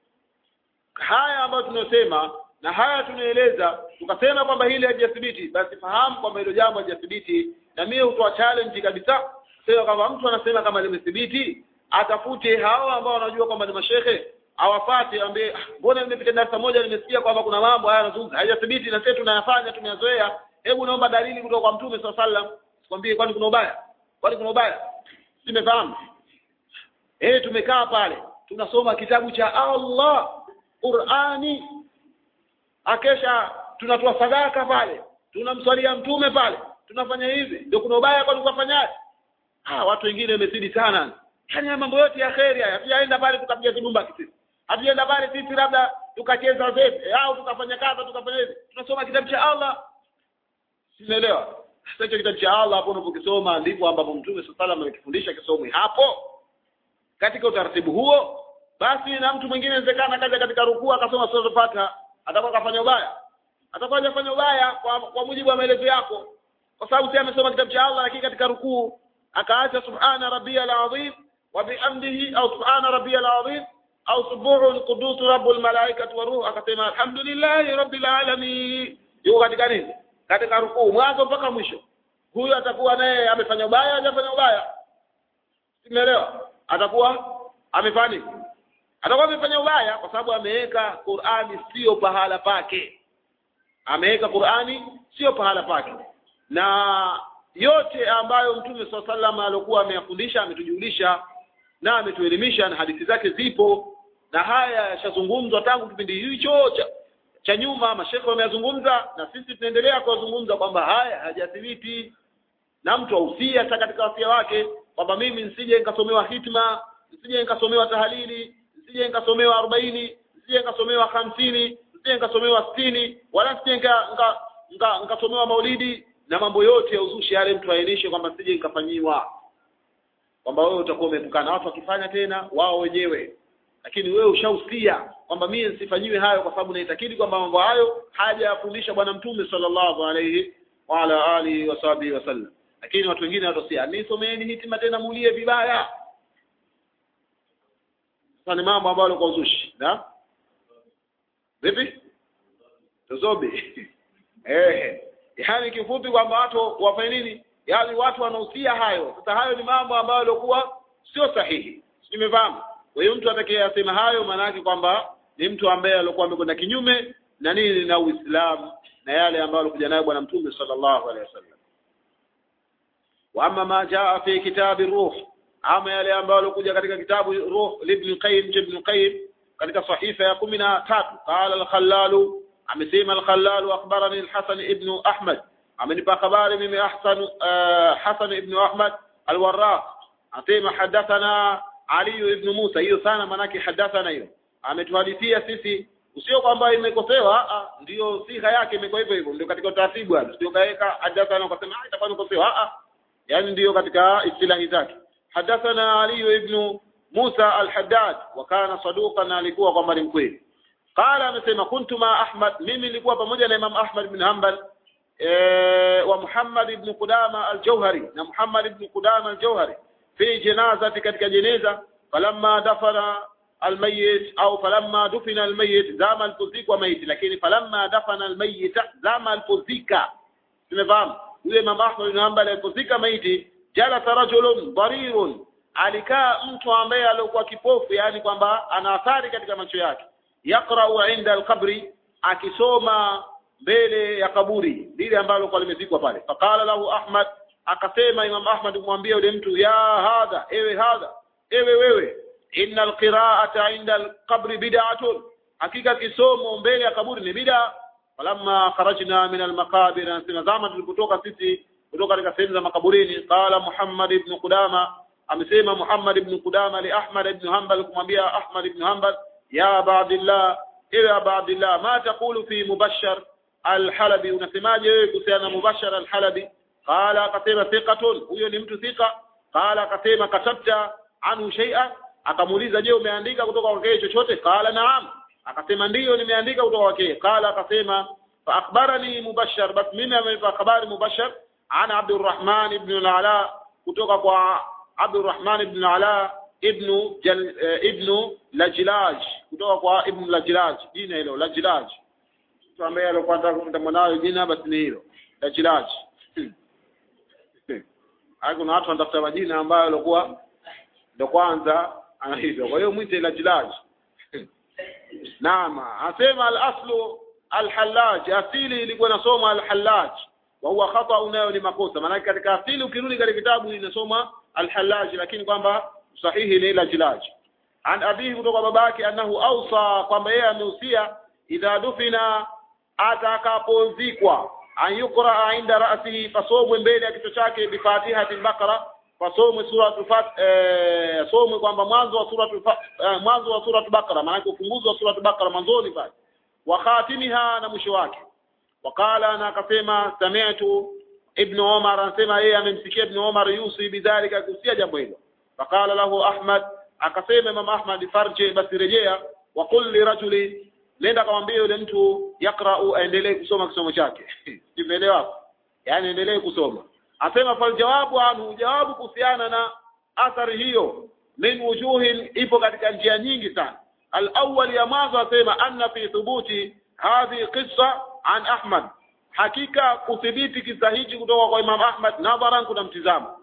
haya ambayo tunasema na haya tunaeleza tukasema kwamba hili halijathibiti basi fahamu kwamba hilo jambo halijathibiti na mimi hutoa challenge kabisa sema kwamba mtu anasema kama limethibiti atafute hao ambao wanajua kwamba ni mashehe awafate ambaye mbona nimepita darasa moja nimesikia kwamba kuna mambo haya yanazungumza haijathibiti na sisi tunayafanya tumeyazoea hebu naomba dalili kutoka kwa mtume swalla sallam sikwambie kwani kuna ubaya kwani kuna ubaya simefahamu eh tumekaa pale tunasoma kitabu cha Allah Qur'ani akesha tunatoa sadaka pale tunamswalia mtume pale tunafanya hivi ndio kuna ubaya kwani kufanyaje ah watu wengine wamezidi sana yani mambo yote ya kheri haya hatujaenda pale tukapiga kidumba kisisi hatujaenda pale sisi labda tukacheza zetu au tukafanya kadha tukafanya hivi tunasoma kitabu cha Allah Sielewa. Sasa hicho kitabu cha Allah hapo unapokisoma ndipo ambapo Mtume sallallahu alaihi amekifundisha kisomwe hapo. Katika utaratibu huo basi na mtu mwingine inawezekana kaja katika rukuu akasoma sura Fatiha atakuwa kafanya ubaya. Atakuwa hajafanya ubaya kwa, kwa mujibu wa maelezo yako. Kwa sababu si amesoma kitabu cha Allah lakini katika rukuu akaacha subhana rabbiyal azim wa bihamdihi au subhana rabbiyal azim au subuhun qudus rabbul malaikati wa ruh akasema alhamdulillahi rabbil alamin. Yuko katika nini? katika rukuu mwanzo mpaka mwisho huyu atakuwa naye amefanya ubaya hajafanya ubaya simeelewa atakuwa amefanya atakuwa amefanya ubaya kwa sababu ameweka Qur'ani sio pahala pake ameweka Qur'ani sio pahala pake na yote ambayo Mtume swalla sallam alikuwa ameyafundisha ametujulisha na ametuelimisha na hadithi zake zipo na haya yashazungumzwa tangu kipindi hicho cha cha nyuma mashekhe wameyazungumza na sisi tunaendelea kuyazungumza kwamba haya hajathibiti na mtu ausia hata katika wasia wake kwamba mimi nisije nikasomewa hitma nisije nikasomewa tahalili nisije nikasomewa arobaini nisije nikasomewa hamsini nisije nikasomewa sitini wala nisije nikasomewa nika, nika, nika maulidi na mambo yote ya uzushi yale mtu aainishe kwamba nisije nikafanyiwa kwamba wewe utakuwa umeepukana watu wakifanya tena wao wenyewe lakini wewe ushahusia kwamba mimi nisifanyiwe hayo kwa sababu naitakidi kwamba mambo hayo hajayafundisha bwana mtume sallallahu alayhi wa ala alihi wasahbihi wasallam lakini watu wengine watosia nisomeni hitima tena mulie vibaya sasa ni mambo ambayo kwa uzushi na vipi tuzobe eh yani kifupi kwamba watu wafanye nini yani watu wanahusia hayo sasa hayo ni mambo ambayo yalikuwa sio sahihi nimefahamu kwa hiyo mtu atakayesema hayo maana yake kwamba ni mtu ambaye alikuwa amekwenda kinyume na nini na Uislamu na yale ambayo alikuja nayo bwana mtume sallallahu alaihi wasallam wa amma ma jaa fi kitabi ruh ama yale ambayo alikuja katika kitabu ruh ibn qayyim ibn qayyim katika sahifa ya 13 qala al-khallal amesema al-khallal akhbarani al-hasan ibn ahmad amenipa habari mimi ahsan hasan ibn ahmad al-warraq asema hadathana ali ibn musa hiyo sana manake hadathana hiyo ametuhadithia sisi usio kwamba imekosewa ndio siha yake imekuwa hivyo hivyo ndio katika utaratibu hapo sio kaweka hadathana ukasema ah itakuwa imekosewa ah yani ndio katika istilahi zake hadathana ali ibn Musa al-Haddad wa kana saduqan alikuwa kwamba ni mkweli qala amesema kuntu ma Ahmad mimi nilikuwa pamoja na Imam Ahmad bin Hanbal wa Muhammad ibn Qudama al-Jauhari na Muhammad ibn Qudama al-Jauhari fi janazati katika jeneza falamma dafana almayit au falamma dufina almayit zama alipozikwa maiti lakini falamma dafana almayit zama alipozika tumefahamu yule Imam Ahmad bin Hanbal alipozika maiti jalasa rajulun darirun alikaa mtu ambaye alikuwa kipofu yani kwamba ana athari katika macho yake yaqra'u inda alqabri akisoma mbele ya kaburi lile ambalo lilikuwa limezikwa pale faqala lahu Ahmad akasema Imam Ahmad kumwambia yule mtu ya hadha ewe hadha ewe wewe inna alqira'ata inda alqabri bid'atun hakika kisomo mbele ya kaburi ni bid'a falamma kharajna min almaqabir anasema zama tulipotoka sisi kutoka katika sehemu za makaburini qala Muhammad ibn Qudama amesema Muhammad ibn Qudama li Ahmad ibn Hanbal kumwambia Ahmad ibn Hanbal ya Abdullah ewe Abdullah ma taqulu fi mubashshar al-Halabi unasemaje wewe kuhusiana na mubashshar al-Halabi qala akasema thiqatun huyo ni mtu thika qala akasema katabta anhu shay'a akamuuliza je umeandika kutoka kwake chochote qala naam akasema ndiyo nimeandika kutoka kwake qala akasema fa akhbarani mubashshar bas mimi amenipa habari mubashshar ana Abdurrahman ibn al-Ala kutoka kwa Abdurrahman ibn al-Ala ibn Jal, uh, ibn Lajlaj kutoka kwa ibn Lajlaj jina hilo Lajlaj mtu ambaye alikuwa anataka kumta mwanawe jina basi ni hilo Lajlaj Hayo kuna watu wanatafuta majina ambayo alikuwa ndo kwanza ana hivyo kwa hiyo mwite Lajlaj Naam asema al-aslu al-Hallaj asili ilikuwa inasoma al-Hallaj wa huwa khata unayo ni makosa maana katika asili ukirudi katika kitabu inasoma al-Hallaj lakini kwamba sahihi ni Lajlaj an abihi kutoka babake annahu ausa kwamba yeye amehusia idha dufina atakapozikwa an yukra inda ra'sihi fasomwe mbele ya kichwa chake bi Fatihatil Baqara fasomwe suratul Fat eh, somwe kwamba mwanzo wa suratul eh, mwanzo wa suratul Baqara maana ufunguzi wa suratul Baqara mwanzoni pale wa khatimiha na mwisho wake wakala na akasema sami'tu ibn Umar anasema yeye amemsikia ibn Umar yusi bidhalika kusia jambo hilo fakala lahu Ahmad akasema Imam Ahmad farje basi rejea wa qul li rajuli nenda kamwambia yule mtu yakra'u aendelee kusoma kisomo chake umeelewa yani endelee kusoma asema fal jawabu anhu jawabu kuhusiana na athari hiyo min wujuhin ipo katika njia nyingi sana al-awwal ya mwanzo asema anna fi thubuti hadhi qissa an Ahmad hakika kuthibiti kisa hichi kutoka kwa Imam Ahmad nadharan kuna mtizamo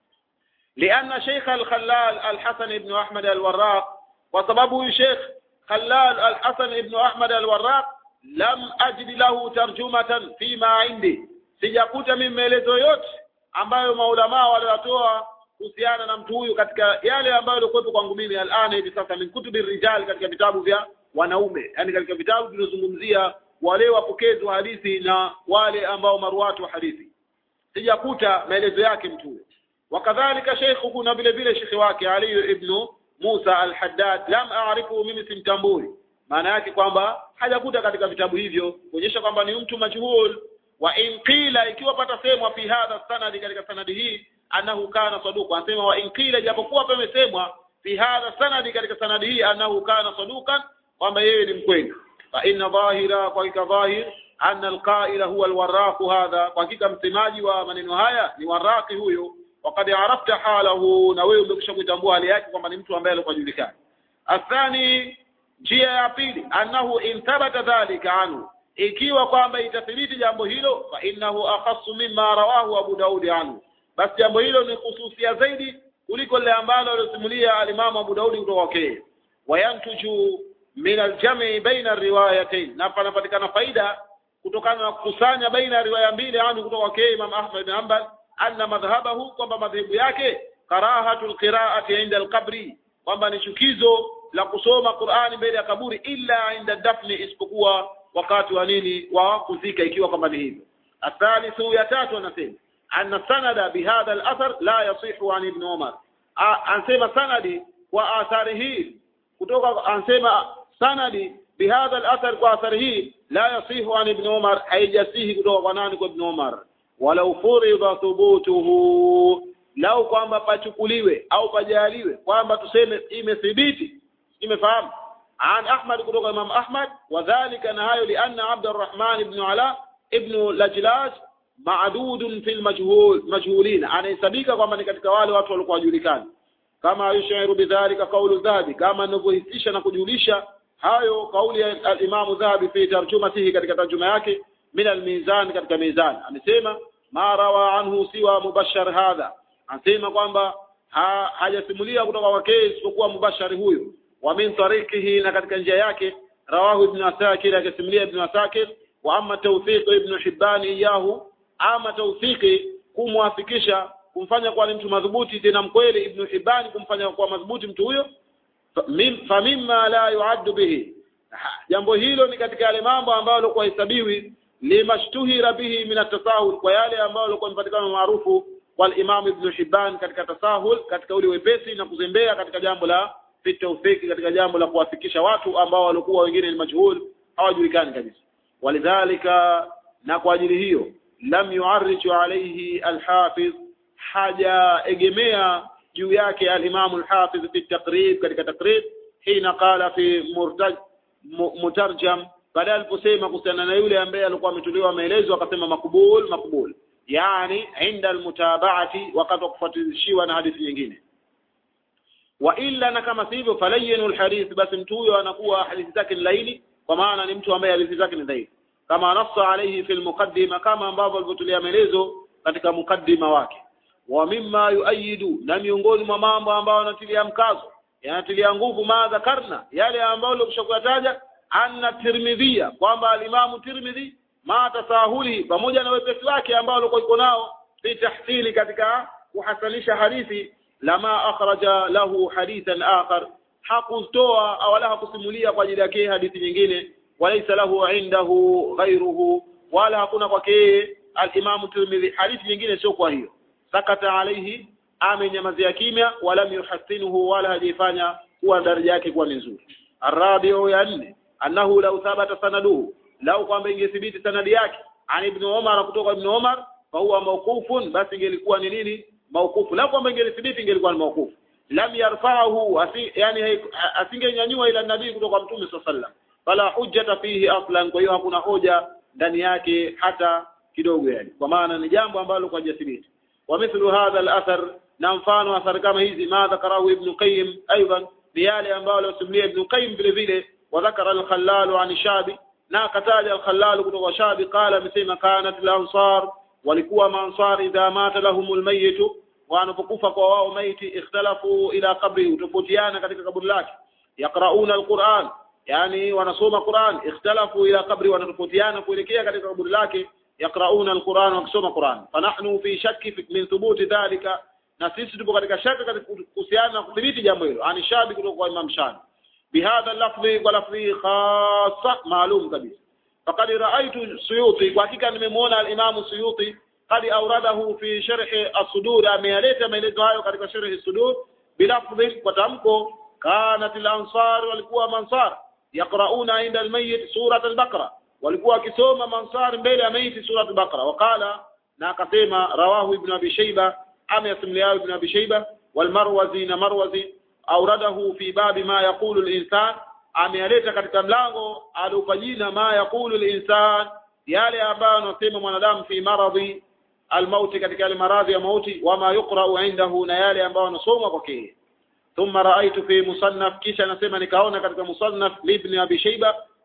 لأن شيخ الخلال الحسن بن أحمد الوراق وسببه شيخ خلال الحسن بن أحمد الوراق لم أجد له ترجمة فيما عندي sijakuta mimi maelezo yote ambayo maulamaa waliyatoa kuhusiana na mtu huyu katika yale ambayo yalikuwepo kwangu mimi alana hivi sasa min kutubi rijal katika vitabu vya wanaume yani katika vitabu vinazungumzia wale wapokezi wa hadithi na wale ambao maruwatu wa hadithi sijakuta maelezo yake mtu huyo wakadhalika sheikhu na vile vile shekhi wake Ali ibn Musa al-Haddad lam a'rifu mimi simtambui maana yake kwamba hajakuta katika vitabu hivyo kuonyesha kwamba ni mtu majhul wa in qila ikiwa pata semwa fi hadha sanadi katika sanadi hii annahu kana saduqa anasema wa in qila japokuwa pamesemwa fi hadha sanadi katika sanadi hii annahu kana saduqan kwamba yeye ni mkweli fa inna dhahira kwa hakika dhahir anna alqaila huwa alwaraq hadha kwa hakika msemaji wa maneno haya ni waraqi huyo وقد عرفت حاله na wewe umekwisha kutambua hali yake kwamba ni mtu ambaye alikuwa julikana athani njia ya pili annahu in thabata dhalika anhu ikiwa kwamba itathibiti jambo hilo fa innahu akhassu mimma rawahu Abu Daud anhu basi jambo hilo ni khususia zaidi kuliko lile ambalo alosimulia alimamu Abu Daudi kutoka kwake wayantuju min aljami baina riwayatain na panapatikana faida kutokana na kukusanya baina ya riwaya mbili anhu kutoka kwake Imam Ahmad bin Hanbal anna madhhabahu kwamba madhehebu yake karahatul qira'ati inda alqabri kwamba ni chukizo la kusoma Qur'ani mbele ya kaburi illa inda dafni isipokuwa wakati wa nini wa kuzika ikiwa kwamba ni hivyo athalithu ya tatu anasema anna sanada bihadha al-athar la yasihu an ibn Umar ansema sanadi kwa athari hii kutoka ansema sanadi bihadha al-athar kwa athari hii la yasihu an ibn Umar haijasihi kutoka kwa nani kwa ibn Umar walau furida thubutuhu lau kwamba pachukuliwe au pajaliwe kwamba tuseme imethibiti imefahamu an Ahmad kutoka Imam Ahmad wadhālika na hayo lianna Abdurrahman ibn Ala ibn Lajlaj ma'dudun fil majhul majhulin anahesabika kwamba ni katika wale watu walikuwa wajulikani kama yushiru bidhalika kaulu dhahabi kama anavyohisisha na kujulisha hayo kauli ya al-Imam Dhahabi fi tarjumatihi katika tarjuma yake min al-mizan katika mizan amesema ma rawa anhu siwa mubashar hadha anasema kwamba ha, hajasimulia kutoka kwake isipokuwa mubashari huyo wa min tariqihi na katika njia yake rawahu ibn asakir akisimulia ibn asakir wa amma tawfiq ibn hibban iyahu ama tawfiki kumwafikisha kumfanya kuwa ni mtu madhubuti tena mkweli ibn hibban kumfanya kuwa madhubuti mtu huyo fa mimma la yuaddu bihi jambo hilo ni katika yale mambo ambayo kwa hesabiwi limashtuhira bihi min at-tasahul kwa yale ambayo yalikuwa yamepatikana maarufu wal Imam Ibn Hibban katika tasahul katika ule wepesi na kuzembea katika jambo la fitawfiki katika jambo la kuwafikisha watu ambao walikuwa wengine ni majhul hawajulikani kabisa walidhalika na kwa ajili hiyo lam yu'arriju alayhi al-hafiz haja egemea juu yake al-Imam al-Hafiz fi taqrib katika taqrib hina qala fi murtaj mutarjam baada aliposema kuhusiana na yule ambaye alikuwa ametolewa maelezo akasema makubul makubul yani inda almutabaati wakati wa kufuatilishiwa na hadithi nyingine wa illa na kama sivyo falayinu alhadith basi mtu huyo anakuwa hadithi zake ni laini kwa maana ni mtu ambaye hadithi zake ni dhaifu kama nassa alayhi fi almuqaddima kama ambavyo alivyotolea maelezo katika mukaddima wake wa mimma yuayidu na miongoni mwa mambo ambayo yanatilia mkazo yanatilia nguvu ma dhakarna yale ambayo tuliyokushakuyataja anna tirmidhia kwamba alimamu tirmidhi ma tasahuli pamoja na wepesi wake ambao alikuwa iko nao fi tahsili katika kuhasanisha hadithi lama akhraja lahu hadithan akhar hakutoa au wala hakusimulia kwa ajili yake hadithi nyingine walaysa lahu indahu ghayruhu wala hakuna kwake al-Imam Tirmidhi hadithi nyingine sio kwa hiyo sakata alayhi amenyamazia kimya wala yuhasinuhu wala hajifanya kuwa daraja yake kuwa ni nzuri arabiu ya nne annahu law thabata sanaduhu lau kwamba ingethibiti sanadi yake an ibn Umar kutoka ibn Umar fa huwa mawqufun basi ingelikuwa ni nini mawqufu lau kwamba ingethibiti ingelikuwa ni mawqufu lam yarfa'ahu asi, yani asingenyanyua ila nabii kutoka mtume sallallahu fala hujjata fihi aslan kwa hiyo hakuna hoja ndani yake hata kidogo yani kwa maana ni jambo ambalo kwa jathibiti wa mithlu hadha al-athar na mfano athar kama hizi ma dhakarahu ibn qayyim aidan ni yale ambayo alisimulia ibn qayyim vile vile wa dhakara al-khallal an shabi na akataja al-khallal kutoka shabi qala amesema kanat al-ansar walikuwa maansar idha mata lahumul mayyit wanapokufa kwa wao maiti ikhtalafu ila qabri utofautiana katika kaburi lake yaqrauna al-Qur'an yani wanasoma Qur'an ikhtalafu ila qabri wanatofautiana kuelekea katika kaburi lake yaqrauna al-Qur'an wakisoma Qur'an fanahnu fi shakki min thubuti dhalika na sisi tupo katika shaka katika kuhusiana na kudhibiti jambo hilo ani shabi kutoka kwa Imam Shabi bihadha lafzi kwa lafzi khassa maalum kabisa faqad ra'aytu suyuti kwa hakika nimemwona al-Imam Suyuti قد أورده في شرح الصدور أمياليت ميلته هايو katika شرح الصدور بلفظ وتمكو كانت الأنصار walikuwa mansar يقرؤون عند الميت سورة البقرة walikuwa wakisoma mansar mbele ya maiti sura al-Baqara waqala na akasema rawahu ibn Abi Shayba ameyasimulia ibn Abi Shayba والمروزي na Marwazi auradahu fi babi ma yaqulu al-insan ameyaleta katika mlango aliupa jina ma yaqulu al-insan yale ambayo anasema mwanadamu fi maradhi almauti katika yale maradhi ya mauti wama yuqra'u indahu na yale ambayo anasoma kwake thumma ra'aytu fi musannaf kisha anasema nikaona katika musannaf ibn abi shayba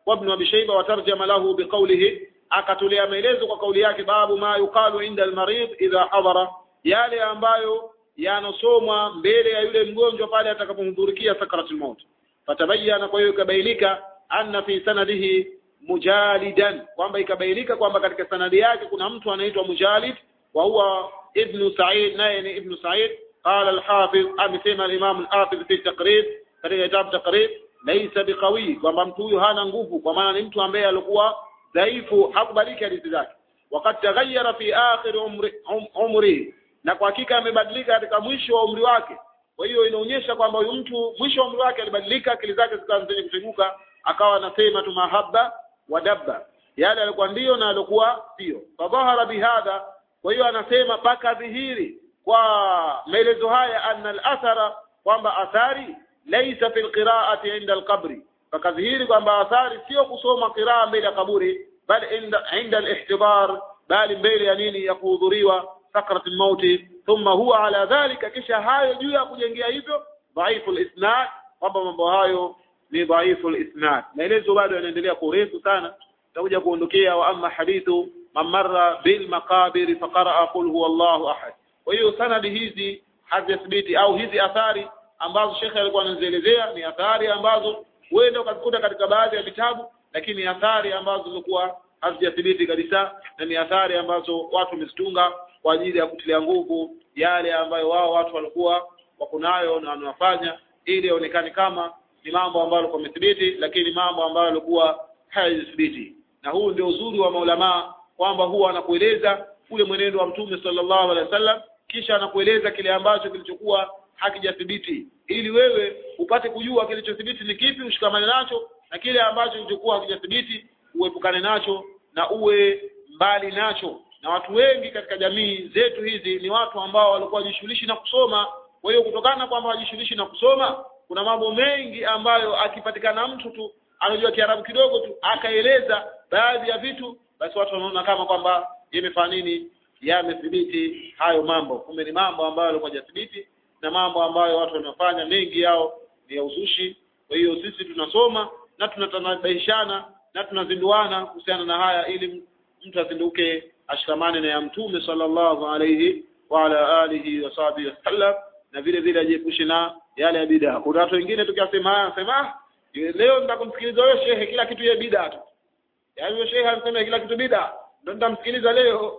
وابن أبي شيبة وترجم له بقوله akatolea maelezo kwa kauli yake babu ma yuqalu inda almarid idha hadara yale ambayo yanosomwa mbele ya yule mgonjwa pale atakapomhudhurikia sakaratul maut fatabayana kwa hiyo ikabainika anna fi sanadihi mujalidan kwamba ikabainika kwamba katika sanadi yake kuna mtu anaitwa mujalid wa huwa ibn sa'id naye ni ibn sa'id qala al-hafiz amesema al-imam al-hafiz fi taqrib katika kitabu taqrib laysa biqawi kwamba mtu huyu hana nguvu kwa maana ni mtu ambaye alikuwa dhaifu hakubaliki hadithi zake wakati taghayyara fi akhir umri um, umri na kwa hakika amebadilika katika mwisho wa umri wake kwa hiyo inaonyesha kwamba huyu mtu mwisho wa umri wake alibadilika akili zake zikawa zenye kuteguka akawa anasema tu mahaba wa dabba yale alikuwa ndio na alikuwa sio fadhahara bihadha kwa hiyo anasema paka dhihiri kwa maelezo haya anna al-athara kwamba athari laysa fil qira'ati inda al-qabri fakadhihiri kwamba athari sio kusoma qiraa mbele ya kaburi bali inda inda al-ihtidar bali mbele ya nini ya kuhudhuriwa sakrat al-maut thumma huwa ala dhalika kisha hayo juu ya kujengea hivyo dhaifu al-isnad kwamba mambo hayo ni dhaifu al-isnad maelezo bado yanaendelea kwa urefu sana tutakuja kuondokea wa amma hadithu man marra bil maqabir faqara qul huwa Allahu ahad kwa hiyo sanadi hizi hazithibiti au hizi athari ambazo shekhe alikuwa anazielezea ni athari ambazo huenda ukazikuta katika baadhi ya vitabu lakini ni athari ambazo zilikuwa hazijathibiti kabisa na ni athari ambazo watu wamezitunga kwa ajili ya kutilia nguvu yale ambayo wao watu walikuwa wako nayo na wanafanya ili yaonekane kama ni mambo ambayo yalikuwa yamethibiti lakini mambo ambayo yalikuwa hayathibiti na huu ndio uzuri wa maulamaa kwamba huwa anakueleza ule mwenendo wa mtume sallallahu alaihi wasallam kisha anakueleza kile ambacho kilichokuwa hakijathibiti ili wewe upate kujua kilichothibiti ni kipi ushikamane nacho na kile ambacho kilichokuwa hakijathibiti uepukane nacho na uwe mbali nacho na watu wengi katika jamii zetu hizi ni watu ambao walikuwa wajishughulishi na kusoma kwa hiyo kutokana kwamba wajishughulishi na kusoma kuna mambo mengi ambayo akipatikana mtu tu anajua Kiarabu kidogo tu akaeleza baadhi ya vitu basi watu wanaona kama kwamba yamefanya nini yamethibiti hayo mambo kumbe ni mambo ambayo yalikuwa hajathibiti na mambo ambayo watu wanafanya mengi yao ni ya uzushi kwa hiyo sisi tunasoma na tunatanabaishana na tunazinduana kuhusiana na haya ili mtu azinduke ashikamane na ya mtume sallallahu alayhi wa ala alihi wa sahbihi wasallam na vile vile ajiepushe na yale ya bid'a kuna watu wengine tukasema haya sema leo nitakumsikiliza wewe shehe kila kitu ya bid'a tu yaani wewe shehe anasema kila kitu bid'a ndio nitamsikiliza leo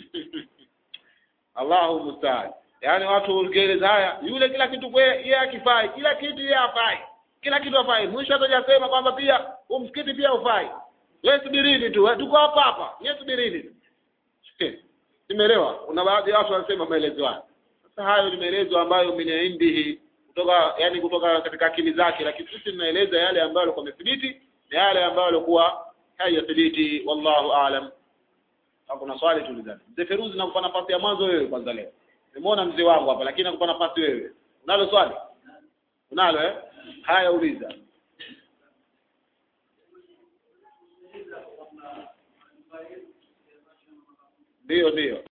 Allahu musta'an yaani watu ukieleza haya yule kila kitu kwa yeye akifai kila kitu yeye afai kila kitu afai mwisho atajasema kwamba pia umsikiti pia ufai wewe subirini tu tuko hapa hapa wewe subirini nimeelewa kuna baadhi ya watu wanasema maelezo haya sasa hayo ni maelezo ambayo minaindihi kutoka yani kutoka katika akili zake lakini sisi tunaeleza yale ambayo yalikuwa yamethibiti na yale ambayo yalikuwa hayathibiti wallahu aalam kuna swali tulizana mzee Feruzi nakupa nafasi ya mwanzo wewe kwanza leo nimeona mzee wangu hapa lakini nakupa nafasi wewe unalo swali unalo eh haya uliza ndio ndio